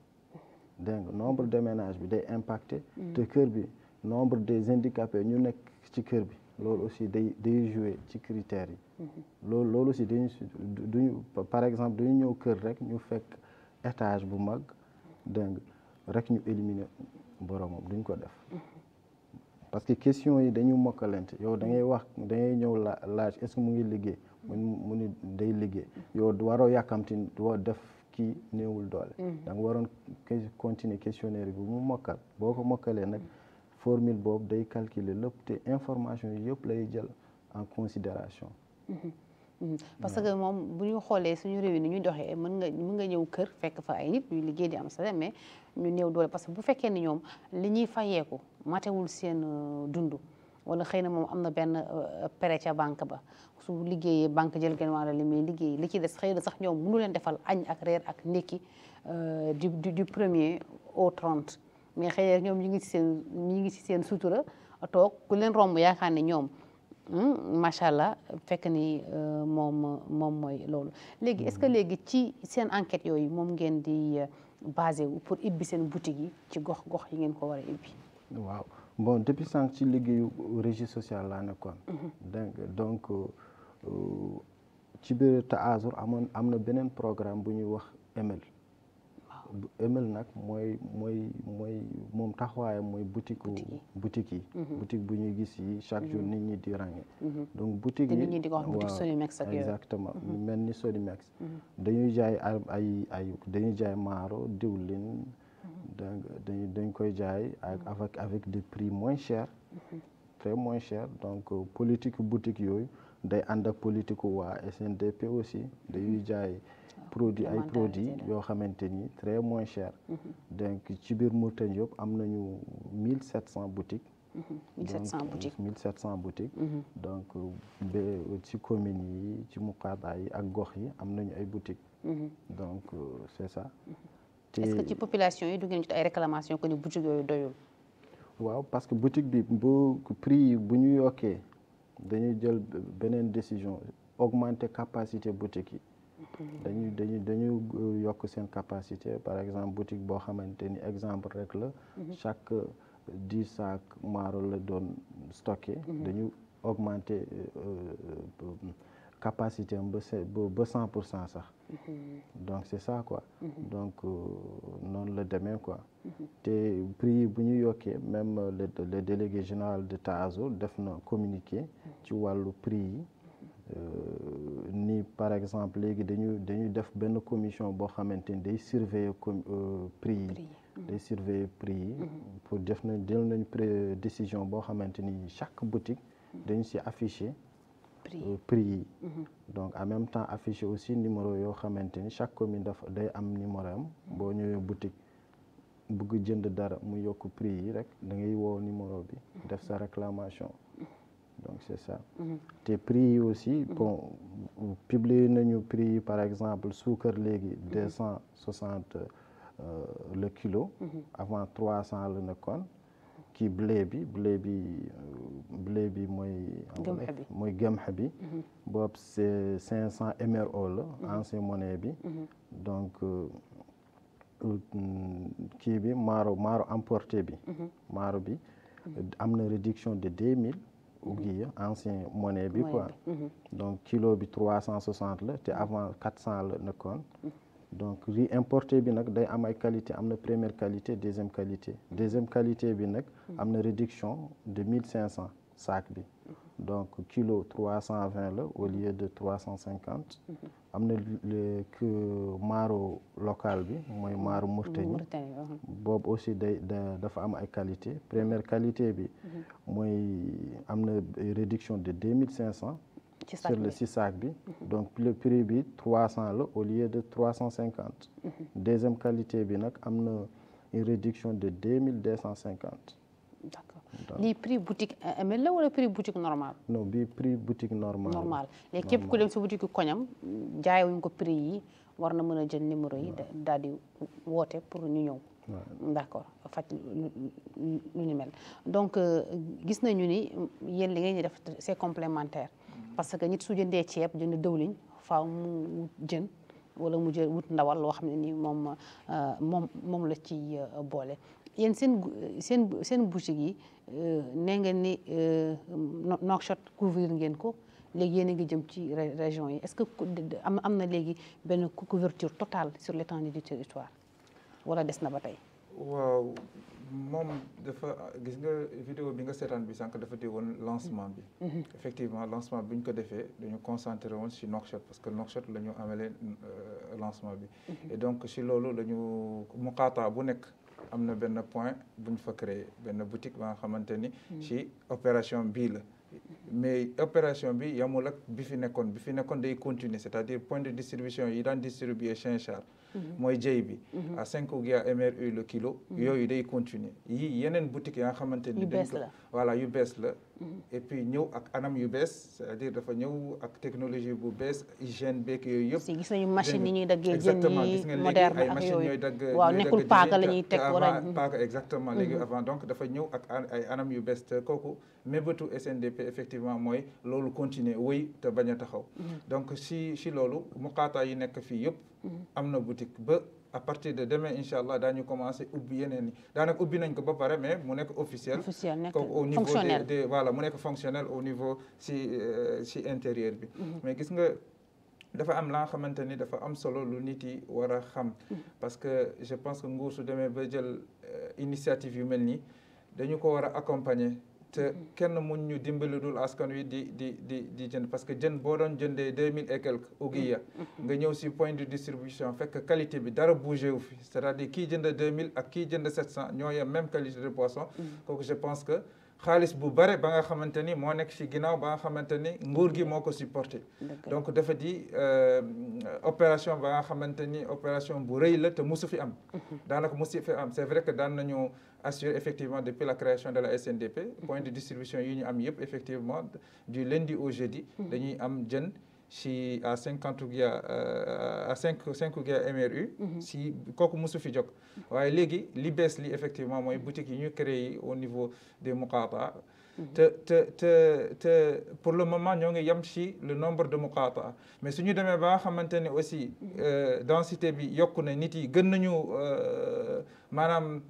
dégg nga nombre de ménages bi day impacté te kër bi nombre des handicapés ñu nekk ci kër bi loolu aussi day day jouer ci critères yi loolu loolu aussi dañu duñu par exemple dañu ñëw kër rek ñu fekk étage bu mag dégg nga rek ñu éliminer boromam duñ ko def parce que question yi dañu mokkalante yow da ngay wax da ngay ñëw la laaj est-ce que mu ngi liggéey mu mu ni day liggéey yow waroo yàkkamti doo def kii néewul doole da nga waroon continuer questionnaire bi mu mokkal boo ko mokkalee nag formule boobu day calculer lépp te information yi yëpp lay jël en considération parce que moom bu ñu xoolee suñu réew yi ni ñuy doxee mën nga mën nga ñëw kër fekk fa ay nit ñuy liggéey di am salaire mais ñu néew doole parce que bu fekkee ni ñoom li ñuy fayeeku matewul seen dund wala xëy na moom am na benn prêt ca banque ba su liggéeyee banque jël genn wàll li muy liggéey li ci des xëy na sax ñoom mënu leen defal añ ak reer ak ndékki du du premier au trente mais xëy na ñoom ñu ngi ci seen ñu ngi ci seen sutura toog ku leen romb yaakaar ne ñoom macha allah fekk ni moom moom mooy loolu léegi est-ce que léegi ci seen enquête yooyu moom ngeen di basé wu pour ibbi seen boutique yi ci gox gox yi ngeen ko war a ibbi. waaw bon depuis sànq ci liggéeyu registre social laa nekkoon. donc ci biir Taazur amoon am na beneen programme bu ñuy wax EMEL. EMEL nag mooy mooy mooy moom taxawaayam mooy boutique boutique yi boutique bu ñuy gis yi chaque jour nit ñi di ràññee donc boutique yi nit ñi di ko wax boutique Sonimex ak yooyu exactement mel ni Sonimex dañuy jaay ay ay dañuy jaay maaro diwlin dañ dañ koy jaay ak avec avec des prix moins chers très moins cher donc politique boutique yooyu day ànd ak politique waa SNDP aussi dañuy jaay produit ay produits yoo xamante ni très moins cher donc ci biir Mourtane yëpp am nañu mille sept cent boutiques mille sept cent boutiques mille sept cent boutiques donc ba ci communes yi ci muqaada yi ak gox yi am nañu ay boutiques donc c'est ça te est-ce que ci population yi du ngeen jot ay réclamations que ni boutique yooyu doyul waaw parce que boutique bi bu prix yi bu ñu yokkee dañuy jël beneen décision augmenter capacité boutique yi dañuy dañuy dañu yokk seen capacité par exemple boutique boo xamante ni exemple rek la chaque dix sacs maaro la doon stocké dañu augmenter capacité am ba ba cent pour cent sax donc c'est ça quoi donc noonu la demee quoi te prix yi bu ñu yokkee même le délégué général de Taazur def na communiqué ci wàllu prix yi ni par exemple léegi dañu dañuy def benn commission boo xamante ni day surveiller prix yi day surveiller prix yi pour def na jël nañ décision boo xamante ni chaque boutique dañu ci affiché euh, prix yi donc en même temps affiché aussi numéro yoo xamante ni chaque commune dafa day am numéro am boo ñëwee boutique bëgg jënd dara mu yokk prix yi rek da ngay woo numéro bi def sa réclamation donc c'est ça te prix yi aussi bon publier nañu prix yi par exemple suukar léegi deux cent soixante le kilo avant trois cent la nekkoon kii blé bi blé bi euh, blé bi mooy Gëmx bi. mooy gëmx bi boobu c'est cinq cent MRO la ancien monnaie bi donc euh, mm, kii bi maaro maaro emporté bi maaro bi am na réduction de deux mille ouguiya ancien monnaie bi quoi donc kilo bi trois cent soixante la te avant quatre cent la nekkoon donc riz importé bi nag day am ay qualité am na première qualité deuxième qualité deuxième qualité bi nag am na réduction de mille cinq cent sac bi donc kilo trois cent vingt la au lieu de trois cent cinquante am na le que maaro local bi mooy maaro Mauritanie Mauritanie waaw. boobu aussi day da dafa am ay qualité première qualité bi mooy am na réduction de deux mille cinq cent ci sac sur le bi. si sac bi donc le prix bi trois cent la au lieu de trois cent cinquante deuxième qualité bi nag am na une réduction de deux mille deux cent cinquante d'accord lii prix boutique ML la wala prix boutique normal non bi prix boutique normal normal léegi képp ku dem si boutique koñam jaayewuñ ko prix yi war na mën a jël numéro yi da- daal di woote pour ñu ñëw d'accord faj lu lu lu ni mel donc euh, gis nañu ni yéen li ngeen di def c'est complémentaire parce que nit su jëndee ceeb jënd dëwliñ faaw mu wut jën wala mu jël wut ndawal loo xam ne ni moom euh, moom moom la ci euh, boole yéen seen gu- seen seen boutique yi euh, nee ngeen ni euh, No- Nouakchott couvrir ngeen ko léegi yéen a ngi jëm ci ré- région yi est-ce que ku- de- de- am am na léegi benn cou- couverture totale sur l'étendue du territoire wala des na ba tey waaw moom dafa gis nga vidéo bi nga seetaan bi sànq dafa di woon lancement bi effectivement lancement bi ñu ko defee dañu concentré woon si Nouakchott parce que Nouakchott la ñu amalee euh, lancement bi et donc si loolu la ñu muqaata bu nekk am na benn point bu ñu fa créé benn boutique ba nga xamante ni si opération bii la mais opération bi yamul ak bi fi nekkoon bi fi nekkoon day continuer c'est-à-dire point de distribution yi daan distribuer Chinchard mooy jëy bi à cinq ouguiya MRU le kilo yooyu day continuer yii yeneen boutique yaa nga xamante ni Yu dañ bees ko- la. voilà yu bees la et puis ñëw ak anam yu bees c'est-à-dire dafa ñëw ak technologie bu bees hygiène beeg yooyu yëpp si gis nañu machine yi ñuy daggee jën exactement yi gis nga léegi moderne ay ak machine yooyu ñooy dagg waaw ñooy nekkul dagg paaka jën la te- ñuy te teg wala avant paaka exactement léegi avant donc dafa ñëw ak an- ay anam yu bees te kooku mébétu SNDP effectivement mooy loolu continuer wéy te bañ a taxaw donc si si loolu muqaata yi nekk fii yëpp am na boutique ba à partir de demain incha allah daañu commencé ubbi yeneen yi daanaka ubbi nañ ko ba pare mais mu nekk officiel officiel nekk comme au niveau fonctionnel des des voilà mu nekk fonctionnel au niveau si euh, si intérieur bi mais gis nga dafa am la nga xamante ni dafa am solo lu nit yi war a xam parce que je pense que nguur su demee ba jël euh, initiative yu mel nii dañu ko war a accompagner te kenn mun ñu dimbali dul askan wi di di di di jënd parce que jën boo doon jëndee deux mille et quelques ouguiya nga ñëw si point de distribution fekk qualité bi dara bougé wu fi c'est-à-dire kii jënd deux mille ak kii jënd sept cent ñoo yem même qualité de poisson kooku je pense que xaalis bu bare ba nga xamante ni moo nekk ci ginnaaw ba nga xamante ni nguur gi moo ko supporté donc dafa di euh, opération ba nga xamante ni opération bu rëy la te musu fi am daanaka musu fi am c'est vrai que daan nañu assurer effectivement depuis la création de la SNDP point de distribution yi ñu am yëpp effectivement du lundi au jeudi dañuy am jën si à cinquante ouguiya à cinq cinq ouguiya MRU si kooku mosu fi jóg waaye léegi li bees li effectivement mooy boutique yi ñu créé au niveau des muqaata te te te te pour le moment ñoo ngi yem si le nombre de muqaata mais suñu demee ba nga xamante ne aussi densité bi yokku na nit yi gën nañu maanaam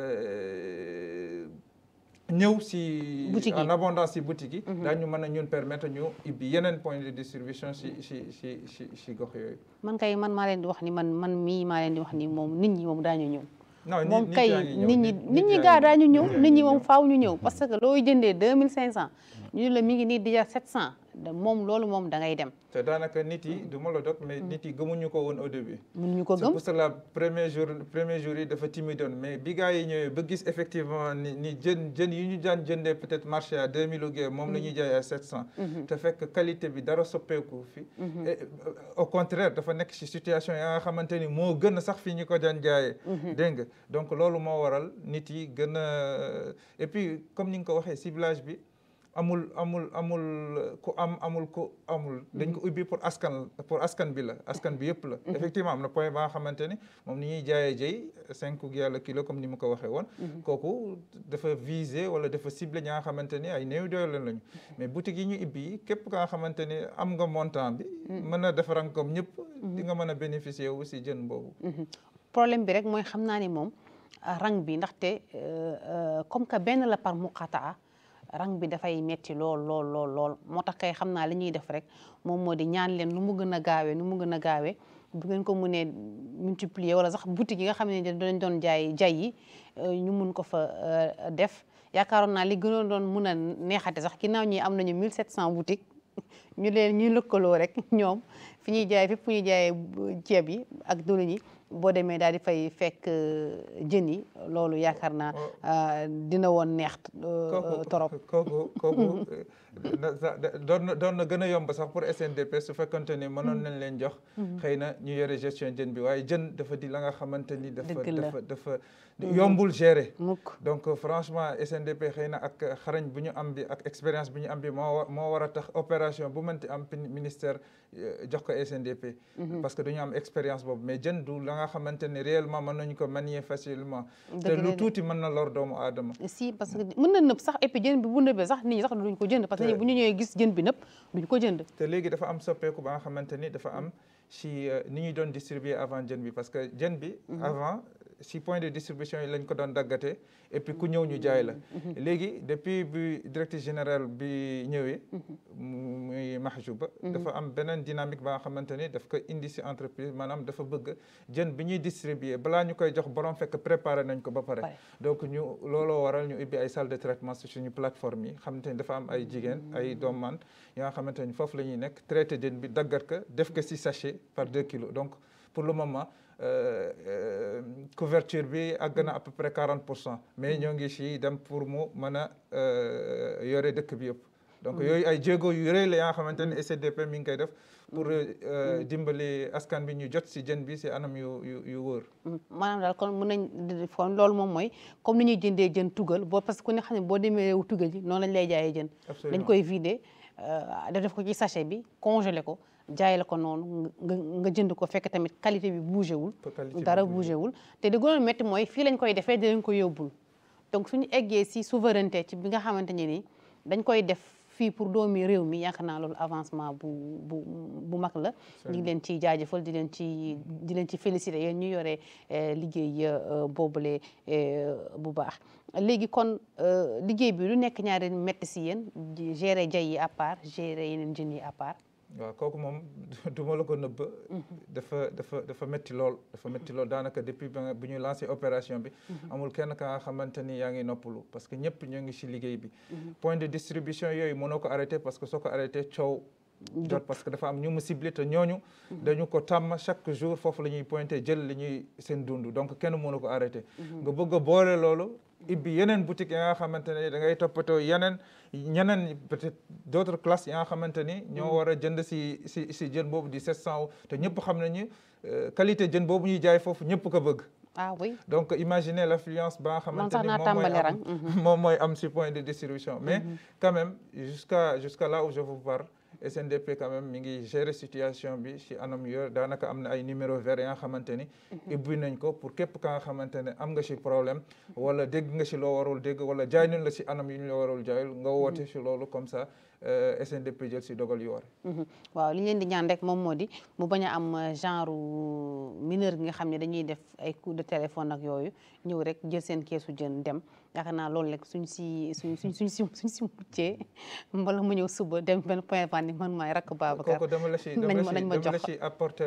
ñëw si Boutique yi. en abondance si boutique yi daañu mën a ñun permettre ñu ibbi yeneen point de distribution si si si si si gox yooyu man kay man maa leen di wax ni man man mii maa leen di wax ni moom nit ñi moom daañu ñëw non nit- moom nit kay yaa ngi ñëw, nit ñi nit- nit ñi yaa gaa ngi daañu ñëw nit yaa nit ngi ñi moom ñëw. faaw ñu ñëw parce que looy jëndee deux mille cinq cent ñu ne la mi ngi nii déjà sept cent moom loolu moom da ngay dem te daanaka nit yi du ma la dog mais nit yi gëmuñu ko woon au début mënuñu ko c'est gëm pour cela premier jour premier jour yi dafa timidoon mais bi gars yi ñëwee ba gis effectivement ni ni jën jën yi ñu daan jëndee peut-être marché à 2000 ou gué moom la ñuy jaay à 700 te fekk qualité bi dara soppeeku fi et euh, au contraire dafa nekk ci situation ya nga xamante ni moo gën a sax fi ñu ko daan jaayee dégg nga donc loolu moo waral nit yi gën a et puis comme ni nga ko waxee ciblage bi amul amul amul ku am amul ku amul dañ ko ubbi pour askan pour askan bi la askan bi yëpp la effectivement am na point ba nga xamante ni moom ni ñuy jaayee jëy cinq yàlla kilo comme ni ma ko waxee woon kooku dafa viser wala dafa ciblé ñaa nga xamante ni ay néew doole lañu mais boutique yi ñu ubbi képp ka nga xamante ni am nga montant bi mën a defaran comme ñëpp di nga mën a bénéficier wu si jën boobu problème bi rek mooy xam naa ni moom rang bi ndaxte comme que benn la par muqataa rang bi dafay metti lool lool lool lool moo tax kay xam naa li ñuy def rek moom moo di ñaan leen nu mu gën a gaawee nu mu gën a gaawee bu ngeen ko mënee multiplier wala sax boutique yi nga xam ne dañ doon jaay jay yi ñu mun ko fa def yaakaaroon naa li gënoon doon mun a neexate sax ginnaaw ñi am nañu 1700 boutiques ñu leen ñuy lëkkaloo rek ñoom fi ñuy jaay fépp fu ñuy jaayee ceeb yi ak diwlin yi boo demee daal di fay fekk jën yi loolu yaakaar naa dina woon neex torop kooku kooku doon na doon na gën a yomb sax pour SNDP su fekkante ni mënoon nañ leen jox xëy na ñu yore gestion jën bi waaye jën dafa di la nga xamante ni dafa dafa dafa yombul gérer mukk donc franchement SNDP xëy na ak xarañ bu ñu am bi ak expérience bi ñu am bi moo moo war a tax opération bu mënti am ministère jox ko SNDP parce que dañu am expérience boobu mais jën du la nga xamante ni réellement mën nañu ko manier facilement te lu tuuti mën na lor doomu aadama si parce que mën na nëb sax et puis jën bi bu nëbee sax nit ñi sax duñ ko jënd parce que bu ñu ñëwee gis jën bi nëb duñ ko jënd te léegi dafa am soppeeku ba nga xamante ni dafa am si ni ñuy doon distribuer avant jën bi parce que jën bi avant si point de distribution yi lañ ko doon daggate et puis ku ñëw ñu jaay la léegi depuis bi directeur général bi ñëwee muy Mahjouba dafa am beneen dynamique ba nga xamante ni daf ko indi si entreprise maanaam dafa bëgg jën bi ñuy distribuer balaa ñu koy jox borom fekk préparé nañ ko ba pare donc ñu looloo waral ñu ubbi ay salle de traitement si suñu plateforme yi xamante ni dafa am ay jigéen ay doomaan yi nga xamante ni foofu la ñuy nekk traité jën bi daggat ko def ko si sachet par deux kilos donc pour le moment couverture bi àgg na à peu près 40 pour cent mais ñoo ngi si dem pour mu mën a yore dëkk bi yëpp donc yooyu ay jéego yu rëy la yaa xamante ne SDP mi ngi koy def pour dimbali askan bi ñu jot si jën bi si anam yu yu yu wóor maanaam daal kon mën nañ kon loolu moom mooy comme ni ñuy jëndee jën tugal boo parce que ku ne xam ne boo demee réew tugal ji noonu lañ lay jaayee jën dañ koy vider def ko ci sachet bi congelé ko jaay la ko noonu nga nga jënd ko fekk tamit qualité bi bougé wul dara bougé wul te di gënoon métti mooy fii lañ koy defee di lañ ko yóbbul donc suñu eggee si souveraineté ci bi nga xamante ne ni dañ koy def fii pour doomi réew mi yaakaar naa loolu avancement bu bu bu mag la ñu ngi leen ciy jaajëfal di leen ci di leen ci félicité yéen ñu yore liggéey boobule bu baax léegi kon liggéey bi lu nekk ñaari métti si yéen gérer jay yi à part gérer yeneen jën yi à part waaw kooku moom du ma la ko nëbb dafa dafa dafa métti lool dafa métti lool daanaka depuis ba bu ñu lancé opération bi amul kenn ka nga xamante ni yaa ngi noppalu parce que ñëpp ñoo ngi si liggéey bi point de distribution yooyu mënoo ko arrêté parce que soo ko arrêté coow jot parce que dafa am ñu mu ciblé te ñooñu dañu ko tàmm chaque jour foofu la ñuy pointé jël li ñuy seen dund donc kenn mënu ko arrêté nga bëgg a boole loolu ibbi yeneen boutique yi nga xamante ne da ngay toppatoo yeneen ñeneen peut-être d'autres classes yi nga xamante ni ñoo war a jënd si si si jën boobu di 700 te ñëpp xam nañu qualité jën boobu ñuy jaay foofu ñëpp ko bëgg ah oui donc imaginez l'affluence ba nga xamante ni naa tàmbali rang moom mooy am si point de distribution mais quand même jusqu'à jusqu'à là où je vous parle SNDP quand même mi ngi gérer situation bi ci anam yor daanaka am na ay numéro vert ya nga xamante ni ubbi nañ ko pour képp ka nga xamante ne am nga ci problème wala dégg nga ci loo warul dégg wala jaay nañ la ci anam yu ñu la warul jaayul nga woote ci loolu comme ça SNDP jël ci dogal yu war waaw li ñu leen di ñaan rek moom moo di mu bañ a am genre mineur gi nga xam ne dañuy def ay coup de téléphone ak yooyu ñëw rek jël seen keesu jën dem yaakaar naa loolu rek suñ si suñ suñ suñ si suñ si muccee mbala mu ñëw suba dem benn point vente man maay rakk Babacar kooku dama la ci dama la ci apporter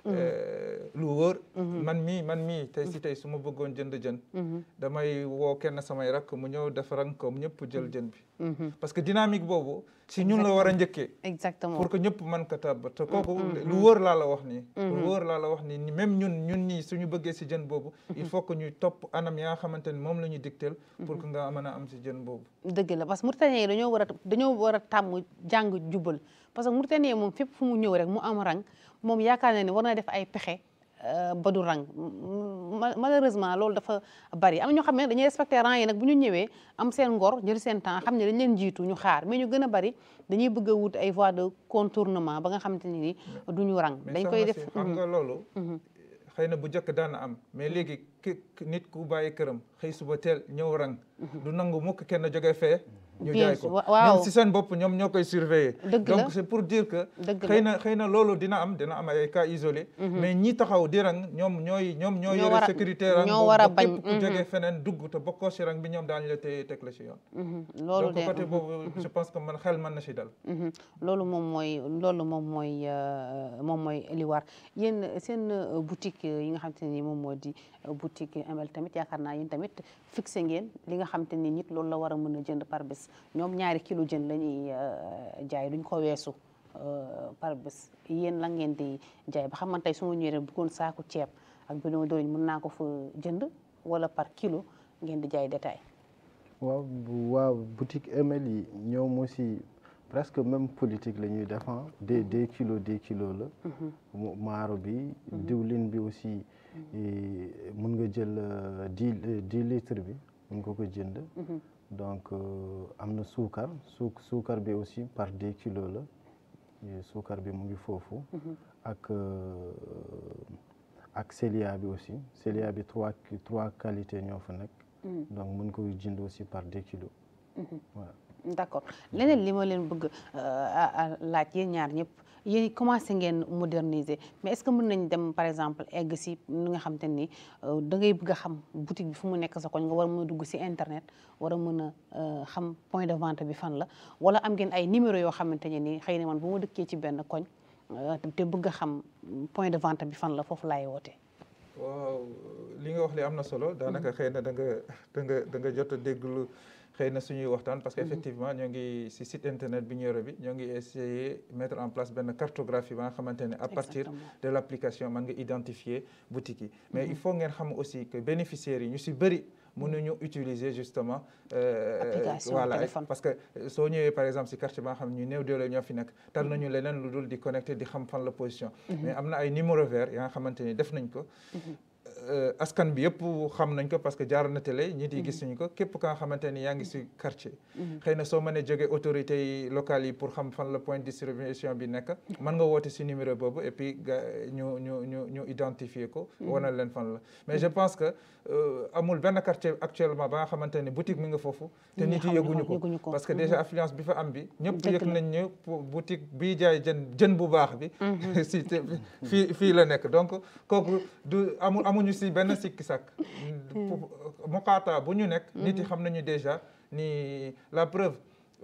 lu wóor man mii man mii tey si tey su ma bëggoon jënd jën damay woo kenn samay rakk mu ñëw def rang comme ñëpp jël jën bi parce que dynamique boobu si ñun la war a njëkkee exactement pour que ñëpp mën ko tàbb te kooku lu wóor laa la wax nii lu wóor laa la wax nii même ñun ñun ñii suñu bëggee si jën boobu il faut que ñuy topp anam yaa nga xamante ni moom la ñu digteel pour que nga mën a am si jën boobu dëgg la parce que Mauritanie yi dañoo war a dañoo war a tàmm jàng jubal parce que Mauritanie moom fépp fu mu ñëw rek mu am rang moom yaakaar na ne war na def ay pexe ba du rang malheureusement loolu dafa bari am ñoo xam ne dañuy respecté rang yi nag bu ñu ñëwee am seen ngor jël seen temps xam ne dañ leen jiitu ñu xaar mais ñu gën a bari dañuy bëgg a wut ay voies de contournement ba nga xamante ne ni du ñu rang dañ koy def xam nga loolu xëy na bu njëkk daan am mais léegi ki nit ku bàyyi këram xëy suba teel ñëw rang du nangu mukk kenn jóge fee ñu jaay ko ñoom si seen bopp ñoom ñoo koy surveiller donc c'est pour dire que xëy na xëy na loolu dina am dina am ay cas isolés mais ñi taxaw di rang ñoom ñooy ñoom ñoo yore sécurité rang ñoo war a bañ képp ku jóge feneen dugg te bokkoo si rang bi ñoom daañu la téye teg la si yoon loolu donc côté boobu je pense que man xel mën na si dal loolu moom mooy loolu moom mooy moom mooy li war yéen seen boutique yi nga xam te ne ni moom moo di boutique ML tamit yaakaar naa yéen tamit fixé ngeen li nga xam te ni nit loolu la war a mën a jënd par bés ñoom ñaari kilo jën la ñuy jaay duñ ko weesu par bés yéen la ngeen di jaay ba xam man tey su ma ñëwee bëggoon saaku ceeb ak bidon doriñ mën naa ko fa jënd wala par kilo ngeen di jaay détail waaw waaw boutique ML yi ñoom aussi presque même politique la ñuy def des deux kilos deux kilos la maaro bi diwlin bi aussi mun nga jël dix dix litres bi mun nga ko jënd donc am na suukar su suukar bi aussi par deux kilos la suukar bi mu ngi foofu ak ak célia bi aussi célia bi trois trois qualités ñoo fa nekk donc mën ko jënd aussi par deux kilos voilà d'accord leneen li ma leen bëgg laaj yéen ñaar ñëpp yéen commencé ngeen moderniser mais est-ce que mën nañ dem par exemple egg si ni nga xam te ni da ngay bëgg a xam boutique bi fu mu nekk sa koñ nga war a mën a dugg si internet war a mën a xam point de vente bi fan la wala am ngeen ay numéro yoo xamante ne ni xëy na man bu ma dëkkee ci benn koñ te bëgg a xam point de vente bi fan la foofu laay woote. waaw li nga wax li am na solo daanaka xëy na da nga da nga da nga jot a déglu xëy na suñuy waxtaan parce que effectivement ñoo ngi si site internet bi ñu yore bi ñoo ngi essayer mettre en place benn cartographie ba nga xamante ne à partir de l' application mën nga identifier boutique yi mais il faut ngeen xam aussi que bénéficiaires yi ñu si bëri mënuñu utiliser justement voilà parce que soo ñëwee par exemple si quartier ba nga xam ne ñu néew doole ñoo fi nekk tal nañu leneen lu dul di connecté di xam fan la position mais am na ay numéro vert yaa nga xamante ni def nañ ko askan bi yëpp xam nañ ko parce que jaar na télé ñit yi gis nañ ko képp ka nga xamante ni yaa ngi si quartier xëy na soo mënee jógee autorités yi locales yi pour xam fan la point de distribution bi nekk mën nga woote si numéro boobu et puis ga ñu ñu ñu ñu identifier ko wanal leen fan la mais je pense que amul benn quartier actuellement ba nga xamante ni boutique mi nga foofu te nit yi yëguñu ko parce que déjà affluence bi fa am bi ñëpp yëg nañ ñu boutique bii jaay jën jën bu baax bi si fii fii la nekk donc kooku du amul amuñu si benn sikki sàkk muqaata bu ñu nekk nit yi xam nañu déjà ni la preuve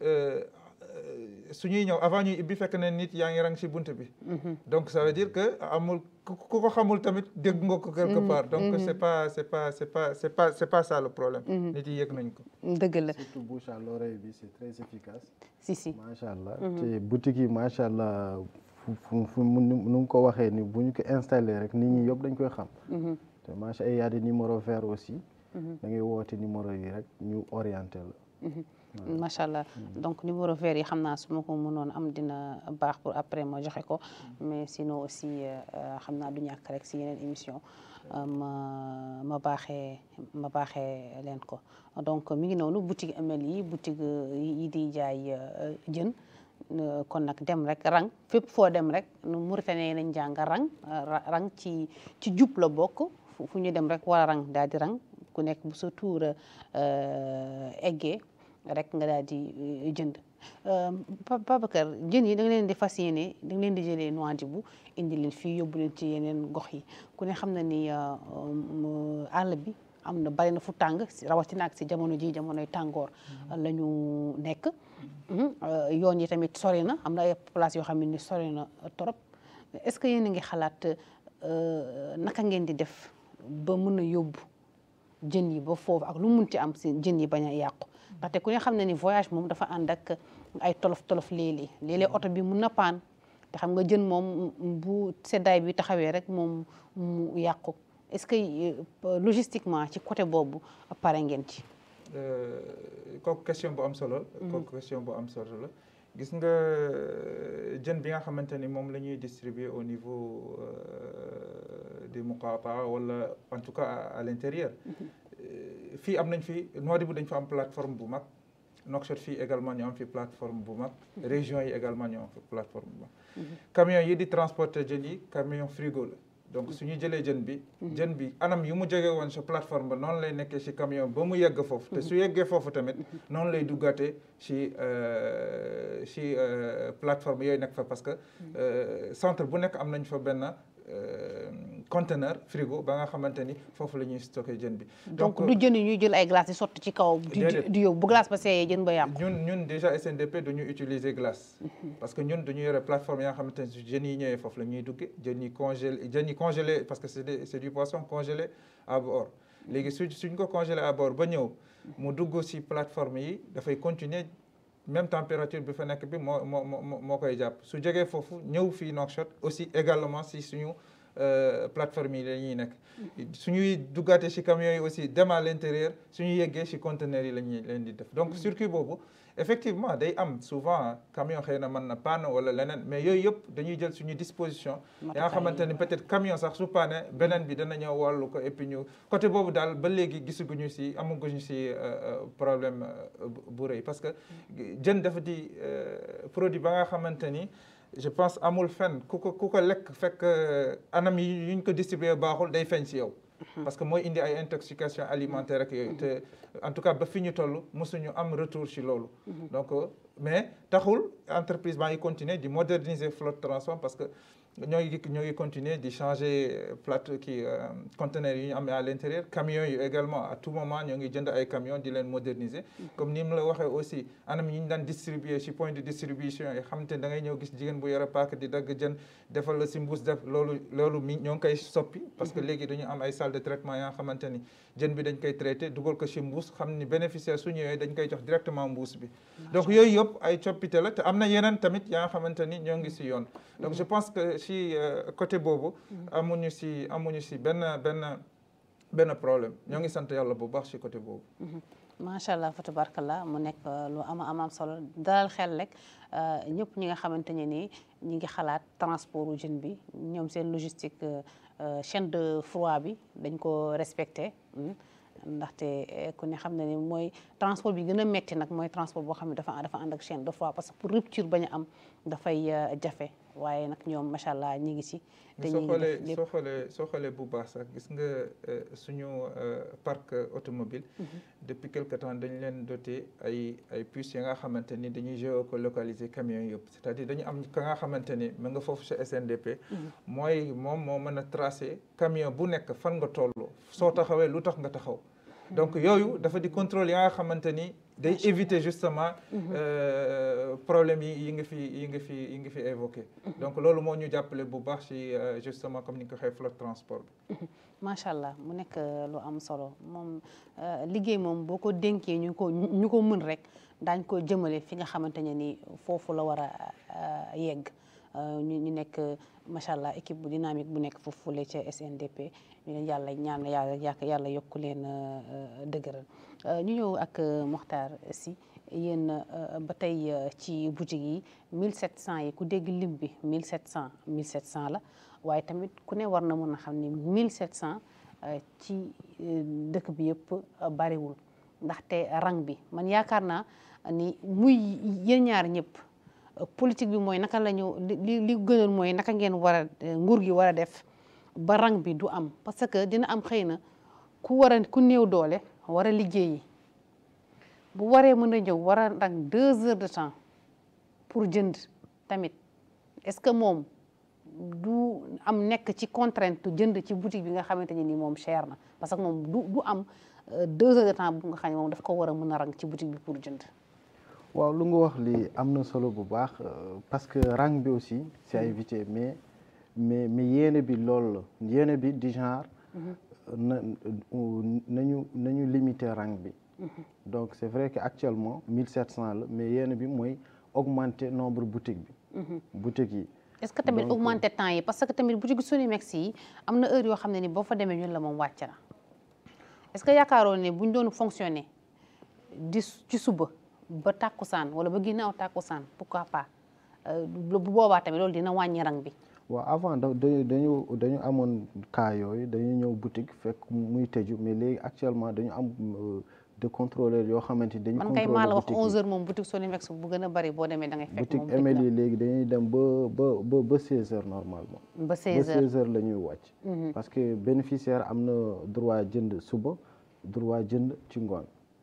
su ñuy ñëw avant ñuy ibbi fekk ne nit yaa ngi rang si bunt bi donc ça veut dire que amul ku ko xamul tamit dégg nga ko quelque part donc c'est pas c'est pas c'est pas c'est pas c'est pas ça le problème nit yi yëg nañ ko dëgg la surtout bouche à l'oreille bi c'est très efficace si si macha allah te boutique yi macha allah fu fu nu mu ko waxee ni bu ñu ko installé rek nit ñi yëpp dañ koy xam te macha allah y a des numéros verts aussi da ngay woote numéro yi rek ñu orienté la macha allah donc numéro vert yi xam naa su ma ko mënoon am dina baax pour après ma joxe ko mais sinon aussi xam naa du ñàkk rek si yeneen émission ma ma baaxee ma baaxee leen ko donc mi ngi noonu boutique ML yi boutique yi di jaay jën kon nag dem rek rang fépp foo dem rek nu Mauritanie nañ jàng rang rang ci ci jub la bokk fu ñu dem rek war a rang daal di rang ku nekk bu sa tuur eggee rek nga daal di jënd Babacar jën yi da nga leen di fas yéene da nga leen di jëlee Nouadhibou indi leen fii yóbbu leen ci yeneen gox yi ku ne xam na ni àll bi am na bari na fu tàng rawatina ak si jamono ji jamonoy tàngoor la ñu nekk yoon yi tamit sori na am na ay place yoo xam ne ni sori na trop est-ce que yéen a ngi xalaat naka ngeen di def ba mën a yóbbu jën yi ba foofu ak lu munti am si jën yi bañ a yàqu ndaxte ku ne xam ne ni voyage moom dafa ànd ak ay tolof tolof léeg-léeg léeg-léeg oto bi mun na paan te xam nga jën moom bu seddaay bi taxawee rek moom mu yàqu est-ce que logistiquement ci côté boobu pare ngeen ci. kooku question bu am solo. kooku question bu am solo la. gis nga jën bi nga xamante ni moom la ñuy distribuer au niveau du Muqaata wala en tout cas à l'intérieur fii am nañ fi Nouadhibou dañ fa am plateforme bu mag Nouakchott fii également ñu am fi plateforme bu mag région yi également ñu am fi plateforme bu mag camion yi di transporter jën yi camion frigo la donc su ñu jëlee jën bi jën bi anam yu mu jóge woon sa plateforme ba noonu lay nekkee ci camion ba mu yegg foofu te su yeggee foofu tamit noonu lay duggaatee ci ci plateforme yooyu nekk fa parce que centre bu nekk am nañ fa benn conteneur frigo ba nga xamante ni foofu la ñuy stocké jën bi donc du jën yi ñuy jël ay glace di sotti ci kaw di yóbbu bu glace ba seeyee jën ba yàqu ñun ñun déjà SNDP duñu utiliser glace parce que ñun dañu yore plateforme yaa xamante ni jën yi ñëwee foofu la ñuy dugge jën yi congélé jën yi congelé parce que c'est des c'est du poisson congelé à bord léegi su suñ ko congelé à bord ba ñëw mu dugg ci plateforme yi dafay continuer même température bi fa nekk bi moo moo moo moo koy jàpp su jógee foofu ñëw fii Nouakchott aussi également si suñu plateforme yi la ñuy nekk suñuy duggaate ci camions yi aussi dem à l'intérieur suñu yeggee ci conteneurs yi la ñuy leen di def donc circuit boobu effectivement day am souvent camion xëy na mën na panne wala leneen mais yooyu yëpp dañuy jël suñu disposition yaa nga xamante ni peut-être camion sax su panne beneen bi dana ñëw wàllu ko et puis ñu côté boobu daal ba léegi gisaguñu ci amaguñu ci problème bu rëy parce que jën dafa di produit ba nga xamante ni je pense amul fenn ku ko ku ko lekk fekk anam yi yuñ ko distribuer baaxul day feeñ ci yow parce que mooy indi ay intoxication alimentaire ak yooyu te en tout cas ba fi ñu toll mosuñu am retour ci loolu donc mais taxul entreprise baa ngi continuer di moderniser flotte transport parce que ñoo ngi ñoo ngi continuer di changer plate kii conteneurs yi ñu am à l'intérieur camions yi également à tout moment ñoo ngi jënd ay camions di leen moderniser comme ni mu la waxee aussi anam yi ñu daan distribuer ci point de distribution yi xam te da ngay ñëw gis jigéen bu yore paak di dagg jën defal la ci mbuus def loolu loolu mi ñoo ngi koy soppi parce que léegi dañu am ay salle de traitement yaa xamante ni jën bi dañ koy traité dugal ko ci mbuus xam ni bénéficiaire su ñëwee dañ koy jox directement mbuus bi donc yooyu yëpp ay coppite la te am na yeneen tamit yaa nga xamante ni ñoo ngi ci yoon donc je pense que ci côté boobu amuñu ci amuñu ci benn benn benn problème ñoo ngi sant yàlla bu baax ci côté boobu macha allah fa tabarakallah mu nekk lu ama amaam solo dalal xel rek ñëpp ñi nga xamante ne nii ñi ngi xalaat transport u jën bi ñoom seen logistique chaîne de froid bi dañ ko respecté ndaxte ku ne xam ne ni mooy transport bi gën a metti nag mooy transport boo xam ne dafa dafa ànd ak chaîne de froid parce que pour rupture bañ a am dafay jafe waaye nag ñoom macha allah ñi ngi ci. te soo xoolee soo xoolee soo xoolee bu baax sax gis nga suñu parc automobile depuis quelque temps dañ leen doté ay ay puces yi nga xamante ni dañuy géolocaliser camions yëpp c'est-à-dire dañu am ka nga xamante ni mu nga foofu chez SNDP. mooy moom moo mën a tracer camion bu nekk fan nga toll. soo taxawee lu tax nga taxaw. donc yooyu dafa di contrôle ya nga xamante ni day éviter justement problème yi yi nga fi yi nga fi yi nga fi évoqué donc loolu moo ñu jàppale bu baax ci justement comme ni nga ko waxee flotte transport bi macha allah mu nekk lu am solo moom liggéey moom boo ko dénkee ñu ko ñu ko mën rek daañ ko jëmale fi nga xamante ne ni foofu la war a yegg ñu ñu nekk macha allah équipe bu dynamique bu nekk foofu la ca SNDP ñu leen yàlla ñaan yàlla yàlla yokk leen dëgëral ñu ñëw ak Mokhtar Sy yéen ba tey ci boutique yi 1700 yi ku dégg lim bi 1700 1700 la waaye tamit ku ne war na mën a xam ni 1700 ci dëkk bi yëpp bariwul ndaxte rang bi man yaakaar naa ni muy yéen ñaar ñëpp politique bi mooy naka la ñu li li gënal mooy naka ngeen war a nguur gi war a def ba rang bi du am parce que dina am xëy na ku war a ku néew doole war a liggéeyi bu waree mën a ñëw war a rang deux heures de temps pour jënd tamit est-ce que moom du am nekk ci contrainte jënd ci boutique bi nga xamante ne ni moom cher na parce que moom du du am deux heures de temps bu nga xam ne moom daf ko war a mën a rang ci boutique bi pour jënd waaw lu nga wax li am na solo bu baax parce que rang bi aussi c'est à éviter mais mais mais yéene bi loolu la yéene bi du genre na nañu nañu limiter rang bi donc c'est vrai que actuellement 1700 la mais yéene bi mooy augmenter nombre boutique bi boutique yi est-ce que tamit Donc, augmenter temps yi parce que tamit boutique Sonimex yi am na heure yoo xam ne ni boo fa demee ñun la moom wàcc na est-ce que yaakaaroon ne bu ñu doon fonctionner di ci suba ba tàkkusaan wala ba ginnaaw tàkkusaan pourquoi pas euh, bu boobaa tamit loolu dina wàññi rang bi waaw avant da dañu dañu dañu amoon cas yooyu dañu ñëw boutique fekk muy tëju mais léegi actuellement dañu am euh, de contrôleurs yoo xamante ni dañu man kay maa la wax boutique yi. 11h moom boutique Sonimex bu gën a bari boo demee da ngay fekk boutique moom tëj ML na yi léegi dañuy dem ba ba ba ba 16 heures normalement ba ba 16h 16 heures la ñuy wàcc parce que bénéficiaire am na droit jënd suba droit jënd ci ngoon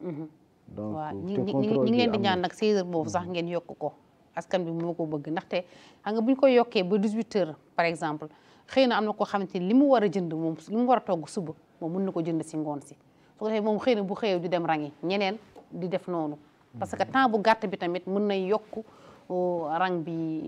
donc waaw ñi te ñi contrôle ñi ngi bi leen di am ñaan na. nag 16h boobu sax ngeen yokk ko askan bi moo ko bëgg ndaxte xam nga bu ñu ko yokkee ba 18h par exemple xëy na am na koo xamante ni li mu war a jënd moom li mu war a togg suba moom mën na ko jënd si ngoon si su ko defee moom xëy na bu xëyee di dem rangi ñeneen di def noonu parce que temps bu gàtt bi tamit mën na yokk oh, rang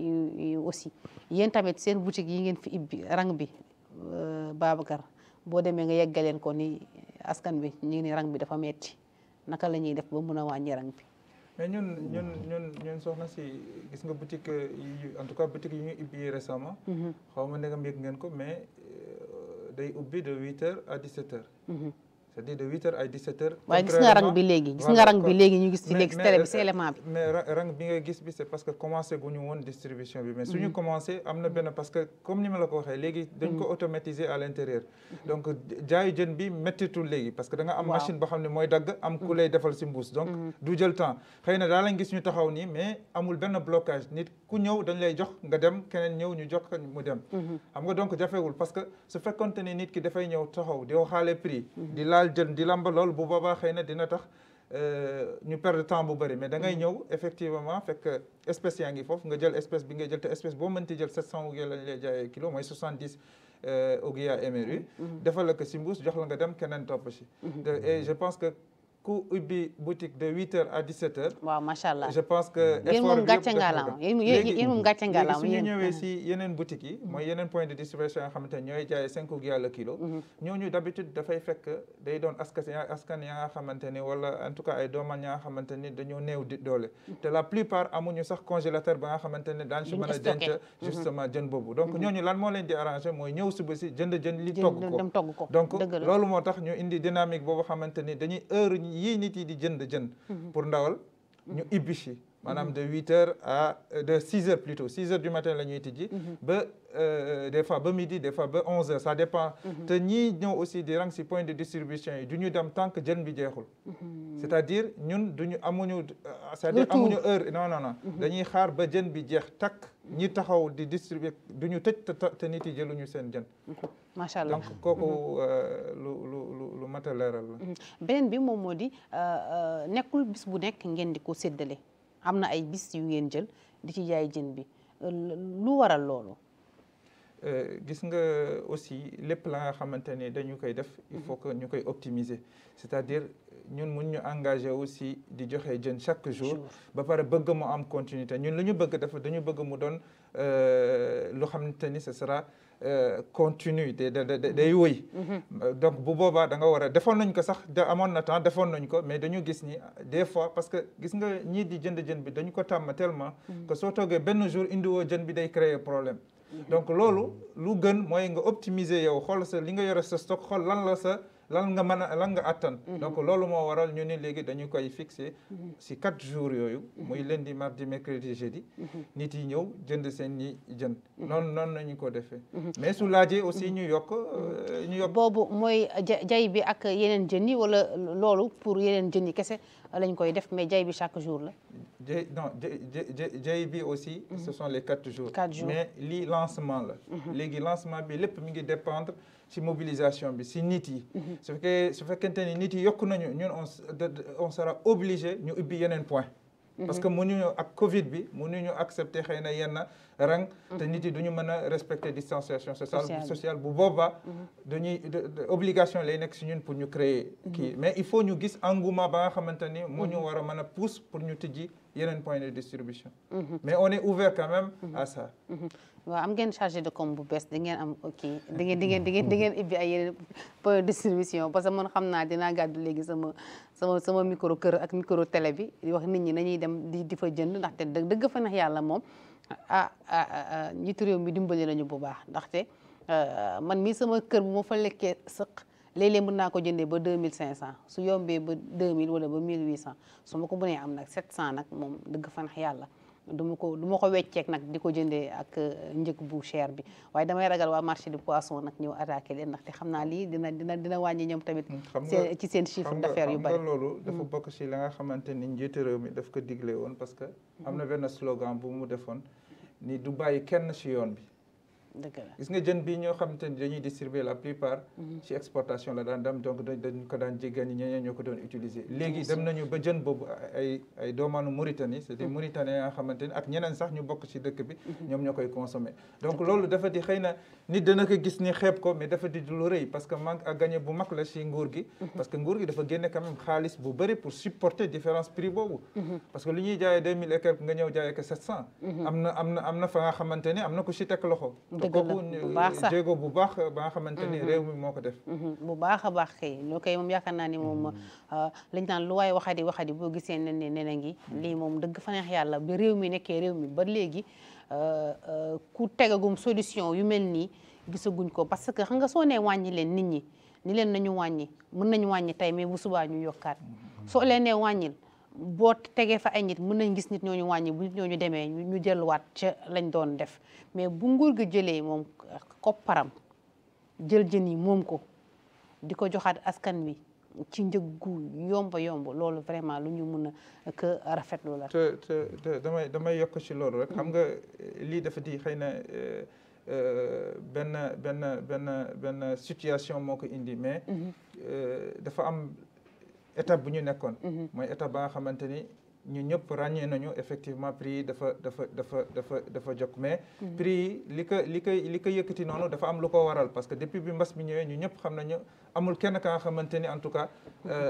bi euh, aussi yéen tamit seen boutique yi ngeen fi ibbi rang bi euh, Babacar boo demee nga yeggaleen ko ni askan bi ñu ngi ni rang bi dafa metti naka la ñuy def ba mën a wàññi rang bi mais ñun ñun ñun ñun soxna si gis nga boutique yi en tout cas boutique yi ñu ubbi récemment xaw ma ndegam yëg ngeen ko mais euh, day ubbi de huit heures à dix sept heures c'est-à-dire de huit heures à dix sept heures waaye gis nga rang bi léegi gis nga rang bi léegi ñu gis ci léegi si télé bi si élément bi mais ra- rang bi nga gis bi c'est parce que commencé gu ñu woon distribution bi mais suñu commencé am na benn parce que comme ni ma la ko waxee léegi dañ ko automatiser à l'intérieur donc jaayu jën bi méttitul léegi parce que da nga am Waaw. machine boo xam ne mooy dagg am ku lay defal si mbuus donc du jël temps xëy na daa lañ gis ñu taxaw nii mais amul benn blocage nit ku ñëw dañ lay jox nga dem keneen ñëw ñu jox ko mu dem xam nga donc jafewul parce que su fekkonte ni nit ki dafay ñëw taxaw di waxaale prix di laal jën di lamba lool bu boobaa xëy na dina tax euh, ñu perdre temps bu bëri mais da ngay ñëw effectivement fekk espèce yaa ngi foofu nga jël espèce bi ngay jël te espèce boo mënti jël 700 ouguiya lañ lay jaayee kilo mooy 70 euh, ouguiya MRU defal la ko si mbuus jox la nga dem keneen topp si te- et je pense que ku ubbi boutique de 8 heures à 17 heures waaw macha allah je pense que yéen effort moom bi gàcce yëpp def na ngaalaama ko. yéen Léegi- yéen moom gàcce léegi ngaalaama su ñu yéen ñëwee si yeneen boutiques yi mooy yeneen point de distribution yoo xamante ne ñooy jaayee cinq ouguiya le kilo ñooñu d'habitude dafay fekk day doon askan askan ya nga xamante ni wala en tout cas ay dooman ya nga xamante ni dañoo néew di doole te la plupart amuñu sax congélateur ba nga xamante ne daan si Duñ mën a stocké. denc justement jën boobu donc ñooñu lan moo leen di arrangé mooy ñëw suba si jënd jën li togg jën ko dem togg ko donc dëgg la loolu moo tax ñu indi dynamique boobu xamante ni dañuy heure yii nit yi di jënd jën pour ndawal ñu ibbi si maanaam de huit heures à de six heures plutôt six heures du matin la ñuy tijji ba euh, des fois ba midi des fois ba onze heures ça dépend te ñii ñëw aussi di rang si point de distribution yi du ñu dem tant que jën bi jeexul c'est-à-dire ñun duñu amuñu euh, c'est-à-dire Retour. amuñu heure non non non dañuy xaar ba jën bi jeex takk ñi taxaw di distribuer du ñu tëj te te nit yi jëluñu seen jën macha allah donc kooku euh, lu lu lu lu mat a leeral la beneen bi moom moo di euh, euh, nekkul bis bu nekk ngeen di ko séddale am na ay bis yu ngeen jël di ci jaay jën bi Euh, lu waral loolu Euh, gis nga aussi lépp la nga xamante ni dañu koy def il faut que ñu koy optimiser c'est-à-dire ñun mun ñu engagé aussi di joxe jën chaque jour Jour. ba pare bëgg mu am continuité ñun lu ñu bëgg dafa dañu bëgg mu doon euh, lu xamante ni ce sera euh, continu day day day- day wëy Euh, donc bu boobaa da nga war a defoon nañ ko sax da amoon na temps defoon nañ ko mais dañu gis ni des fois parce que gis nga ñii di jënd jën bi dañu ko tàmm tellement que soo toogee benn jour indiwoo jën bi day créer problème donc loolu lu gën mooy nga optimiser yow xool sa li nga yore sa stock xool lan la sa lan nga mën a lan nga attan donc loolu moo waral ñu ni léegi dañu koy fixer si quatre jours yooyu muy lundi mardi mercredi jeudi nit yi ñëw jënd seen ñi jën noonu noonu nañu ko defee mais su laajee aussi ñu yokk euh, ñu yokk boobu mooy ja- jay bi ak yeneen jën yi wala loolu pour yeneen jën yi kese lañ koy def mais jay bi chaque jour la jë non jë jë jëy bi aussi ce sont les quatre jours Quatre jours. mais lii lancement la léegi lancement bi lépp mi ngi dépendre ci mobilisation bi si nit yi su fekkee su fekkente ni nit yi yokk nañu ñun on s- de- de- on sera obligé ñu ubbi yeneen point parce que mënuñu ak Covid bi mënuñu accepter xëy na yenn rang te nit yi duñu mën a respecter distanciation sociale sociale bu boobaa dañuy obligation lay nekk si ñun pour ñu créer kii mais il faut ñu gis engouement ba nga xamante ni moo ñu war a mën a pousse pour ñu tijji yeneen point de distribution mais on est ouvert quand même à ça waaw am ngeen chargé de com bu bees di ngeen am kii di ngeen di ngeen di ngeen di ngeen ibbi ay yeneen point de distribution parce que man xam naa dinaa gàddu léegi sama sama sama micro kër ak micro télé bi di wax nit ñi nañuy dem di di fa jënd ndaxte dëgg fa nax yàlla moom ah ah njiitu réew mi dimbali nañu bu baax ndaxte man mii sama kër bu ma fa lekkee sëq léeg-léeg mën naa ko jëndee ba deux mille cinq cent su yombee ba deux mille wala ba mille huit cent su ma ko mënee am nag sept cent nag moom dëgg fa nax yàlla du ma ko du ma ko wecceek nag di ko jëndee ak njëg bu cher bi waaye damay ragal waa marché du poisson nag ñëw attaqué leen ndaxte xam naa lii dina dina dina wàññi ñoom tamit ci seen chiffre d'affaires yu bari xam nga loolu dafa bokk ci la nga xamante ni njiitu réew mi daf ko digle woon parce que am na benn slogan bu mu defoon ni du bàyyi kenn ci yoon bi dëgg la gis nga jën bi ñoo xamante ni dañuy distribuer la plupart ci exportation la daan dem donc dañ ko daan jéggaani ñeneen ñoo ko doon utiliser léegi dem nañu ba jën boobu ay ay doomaanu Mauritanie c'est des Mauritaniens nga xamante ni ak ñeneen sax ñu bokk ci dëkk bi ñoom ñoo koy consommer donc loolu dafa di xëy na nit dana ko gis ni xeeb ko mais dafa di lu rëy parce que manque à gagner bu mag la ci nguur gi parce que nguur gi dafa génne quand même xaalis bu bëri pour supporter différence prix boobu parce que lu ñuy jaayee deux mille et quelque nga ñëw jaayee ko sept cent am na am na am na fa nga xamante ni am na ku ci teg loxo bu baax sax jéego bu baax ba nga xamante ni réew mi moo ko def. bu baax a baax kay loo koy moom yaakaar naa ni moom lañ naan lu waay waxadi waxadi boo gisee ne ne ne ngi lii moom dëgg fa neex yàlla ba réew mi nekkee réew mi ba léegi ku tegagum solution yu mel nii gisaguñ ko parce que xam nga soo nee wàññi leen nit ñi ni leen nañu wàññi mën nañu wàññi tey mais bu subaa ñu yokkaat soo leen nee wàññil boo tegee fa ay nit mën nañ gis nit ñooñu wàññi bu nit ñooñu demee ñu delluwaat ca lañ doon def mais bu nguur gi jëlee moom kopparam jël jën yi moom ko di ko joxaat askan wi ci njëggu yomba yomb loolu vraiment lu ñu mun a que rafetlu la. te te te damay damay yokk ci loolu rek xam nga lii dafa di xëy na benn benn benn benn situation moo ko indi mais dafa am. étape bu ñu nekkoon mooy étape ba nga xamante ni ñu ñëpp ràññee nañu effectivement prix yi dafa dafa dafa dafa dafa jóg mais prix yi li ko li koy li ko yëkkati noonu dafa am lu ko waral parce que depuis bi mbas mi ñëwee ñu ñëpp xam nañu amul kenn ka nga xamante ni en tout cas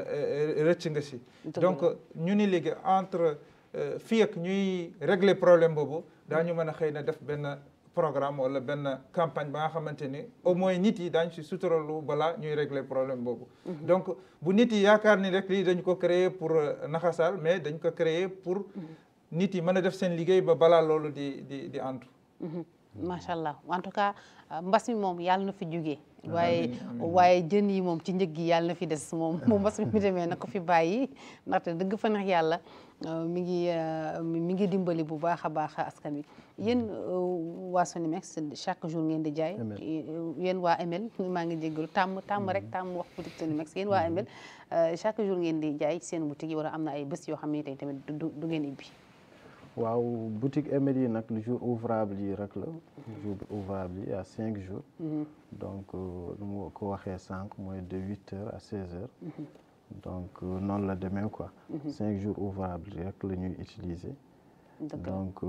rëcc nga si donc ñu ni léegi entre fii ak ñuy régler problème boobu daañu mën a xëy na def benn programme wala benn campagne ba nga xamante ni au moins nit yi daañu si suturalu balaa ñuy régler problème boobu donc bu nit yi yaakaar ni rek lii dañ ko créer pour naxasal mais dañ ko créer pour nit yi mën a def seen liggéey ba balaa loolu di di di antu macha allah en tout cas mbas mi moom yàlla na fi jugee waaye waaye jën yi moom ci njëg gi yàlla na fi des moom moom mbas mi mi demee na ko fi bàyyi ndaxte dëgg fa neex yàlla mi ngi mi ngi dimbali bu baax a baax askan wi yéen waa Sonimex chaque jour ngeen di jaay yéen waa ML maa ngi jéggalu tàmm tàmm rek tàmm wax boutique Sonimex yéen waa ML chaque jour ngeen di jaay seen boutique yi wala am na ay bés yoo xam ne tey tamit du ngeen ibbi waaw boutique ML yi nag le jour ouvrable yi rek la jour ouvrable yi à cinq jours donc lu mu ko waxee sànq mooy de huit heures à seize heures donc noonu la demee quoi cinq jours ouvrables yi rek la ñuy utiliser donc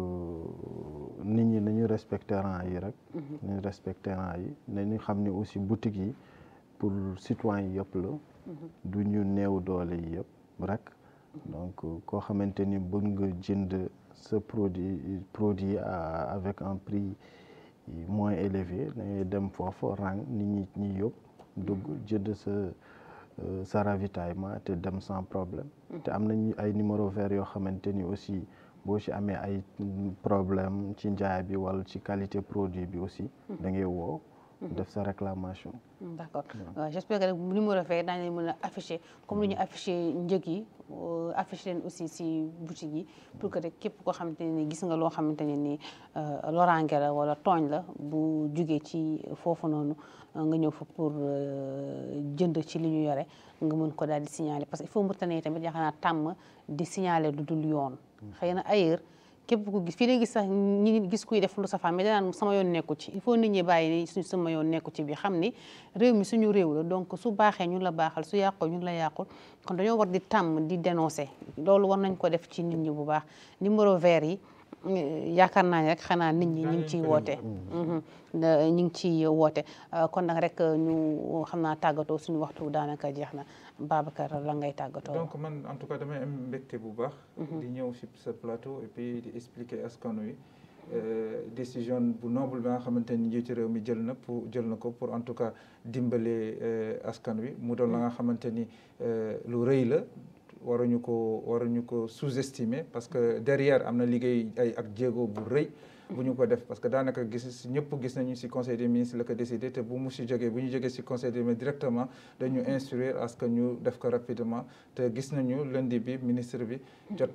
nit ñi nañu respecté rang yi rek nañu respecté rang yi nañu xam ni aussi boutique yi pour citoyen yi yëpp la du ñu néew doole yi yëpp rek donc koo xamante ni bëgg nga jënd sa produit produit avec un prix moins élevé dangay dem foofu rang nit ñi ñi yëpp dugg jënd sa sa ravitaillement te dem sans problème te am nañu ay numéro vert yoo xamante ni aussi boo ci amee ay problème ci njaay bi wala ci qualité produit bi aussi da ngay woo def sa réclamation d'accord j'espère que rek numéro vert daañu leen mën a afficher comme ni ñu afficher njëg yi afficher leen aussi si boutique yi pour que rek képp koo xamante ne ni gis nga loo xamante ne ni loraange la wala tooñ la bu jugee ci foofu noonu nga ñëw fa pour jënd ci li ñu yore nga mën ko daal di signaler parce que il faut Mauritanie tamit yaakaar naa tàmm di signaler lu dul yoon xëy na ailleurs képp ku gis fii lay gis sax ñi gis kuy def lu safaan mais danaan sama yoon nekku ci il faut nit ñi bàyyi ni suñ sama yoon nekku ci bi xam ni réew mi suñu réew la donc su baaxee ñun la baaxal su yàqoo ñun la yàqul kon dañoo war di tàmm di dénoncer loolu war nañ ko def ci nit ñi bu baax numéro vert yi yaakaar naa ne rek xanaa nit ñi ñu ngi ciy woote ñu ngi ciy woote kon nag rek ñu xam naa tàggatoo suñu waxtu daanaka jeex na Babacar la ngay tàggatoo donc man en tout cas damay am mbégte bu baax di ñëw si sa plateau et puis di expliquer askan wi décision bu noble bi nga xamante ni njiitu réew mi jël na pour jël na ko pour en tout cas dimbale askan wi mu doon la nga xamante ni lu rëy la waruñu ko waruñu ko sous-estimer parce que derrière am na liggéey ay ak jéego bu rëy bu ñu ko def parce que daanaka gis ñëpp gis nañu ci conseil des ministres la ko décidé te bu mu ci jógee bu ñu jógee ci conseil des ministres directement dañu instruire à ce que ñu def ko rapidement te gis nañu lundi bi ministre bi jot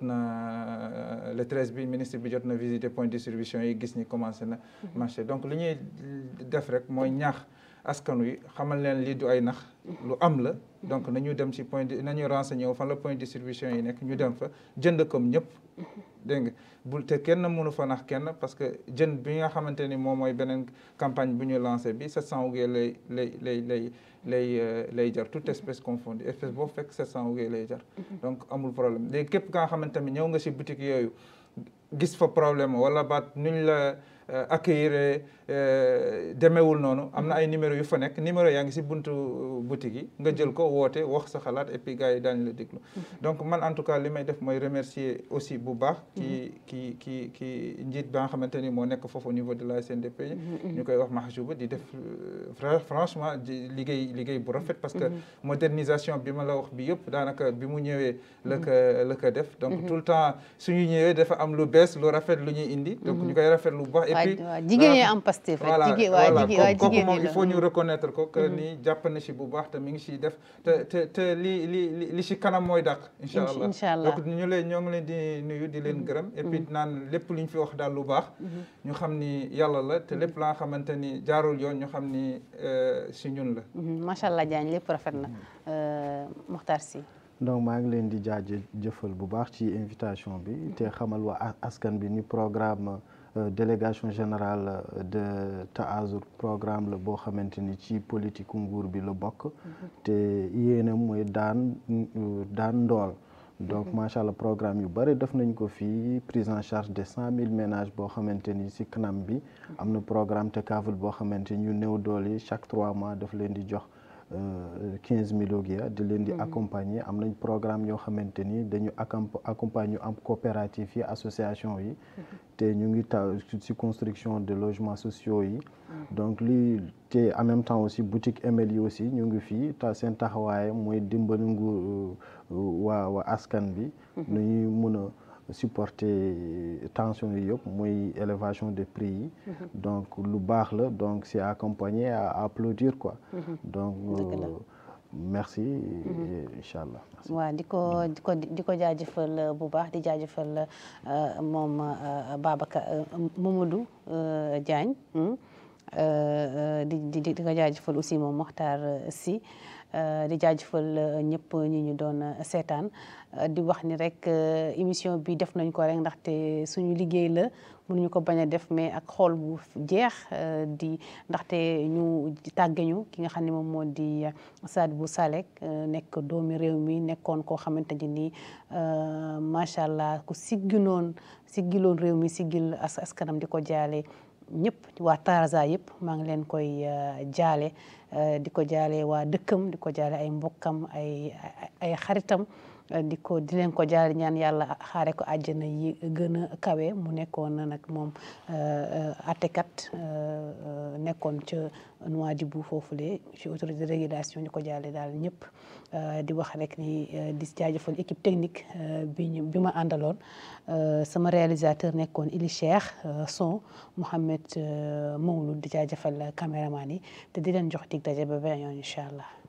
na le 13 bi ministre bi jot na visiter point de distribution yi gis ni commencé na marché donc li ñuy def rek mooy ñaax askan wi xamal leen lii du ay nax lu am la donc nañu dem ci point de nañu renseigné wu fan la point de distribution yi nekk ñu dem fa jënd comme ñëpp dégg nga bul te kenn mënu fa nax kenn parce que jën bi nga xamante ni moom mooy beneen campagne bu ñu lancé bi 700 ougee lay lay lay lay lay lay jar toute espèce confondue espèce boo fekk 700 ougee lay jar donc amul problème léegi képp ka nga xamante ni ñëw nga ci boutique yooyu gis fa problème wala baat nuñ la accueillir demeewul noonu am na ay numéro yu fa nekk numéro yaa ngi ci buntu boutique yi nga jël ko woote wax sa xalaat et puis gars yi daañu la déglu donc man en tout cas li may def mooy remercier aussi bu baax ki ki ki ki njiit ba nga xamante ni moo nekk foofu au niveau de la SNDP ñu koy wax Mahjouba di def franchement di liggéey liggéey bu rafet parce que modernisation bi ma la wax bi yëpp daanaka bi mu ñëwee la ko la ko def donc tout le temps suñu ñëwee dafa am lu bees lu rafet lu ñuy indi donc ñu koy rafet lu baax et puis jigéen ñi am Pastef voilà voilà kooku moom il faut ñu reconnaître ko que ni jàpp na ci bu baax te mi ngi ciy def te te te li li li ci kanam mooy dàq incha allah incha allah donc ñu leen ñoo ngi leen di nuyu di leen gërëm et puis naan lépp lu ñu fi wax daal lu baax ñu xam ni yàlla la te lépp la nga xamante ni jaarul yoon ñu xam ni ci ñun la macha allah Diagne lépp rafet na Mokhtar Sy donc maa ngi leen di jaajëfal bu baax ci invitation bi te xamal waa askan bi ni programme délégation générale de Taazur programme la boo xamante ni ci politique nguur bi la bokk te yéenam mooy daan daan ndool donc macha allah programme yu bëri def nañ ko fii prise en charge de cent mille ménages boo xamante ni si kanam bi am na programme te kaaful boo xamante ni ñu néew doole yi chaque trois mois daf leen di jox quinze mille ogia di leen di accompagner am nañ programme yoo xamante ni dañu accompagner am coopérative yi association yi te ñu ngi ta ci construction de logements sociaux yi donc lii te en même temps aussi boutique ML yi aussi ñu ngi fii ta seen taxawaay mooy dimbali nguur waa waa askan bi nu ñuy mun a supporter tension yi yëpp muy élévation des prix yi donc lu baax la donc c'est accompagné à applaudir quoi donc merci incha allah waaw di ko di ko di ko jaajëfal bu baax di jaajëfal moom Babacar Mamadou Diagne di di di ko jaajëfal aussi moom Mokhtar Sy di jaajëfal ñëpp ñi ñu doon seetaan di wax ni rek émission bi def nañ ko rek ndaxte suñu liggéey la mënuñu ko bañ a def mais ak xool bu jeex di ndaxte ñu tàggeñu ki nga xam ne moom moo di Sadibou Salek nekk doomi réew mi nekkoon koo xamante ni nii macha allah ku siggiloon siggiloon réew mi siggil askanam di ko jaale ñëpp waa Tarza yëpp maa ngi leen koy jaale di ko jaale waa dëkkam di ko jaale ay mbokkam ay ay xaritam di ko di leen ko jaale ñaan yàlla xaare ko àjjana yi gën a kawe mu nekkoon nag moom attekat nekkoon ca Nouadhibou foofule ci autorité de régulation di ko jaale daal ñëpp di wax rek ni di jaajëfal équipe technique bi ñu bi ma àndaloon sama réalisateur nekkoon Ili Cheikh son Mouhamed Mawlud di jaajëfal caméraman yi te di leen jox dig daje ba beneen yoon incha allah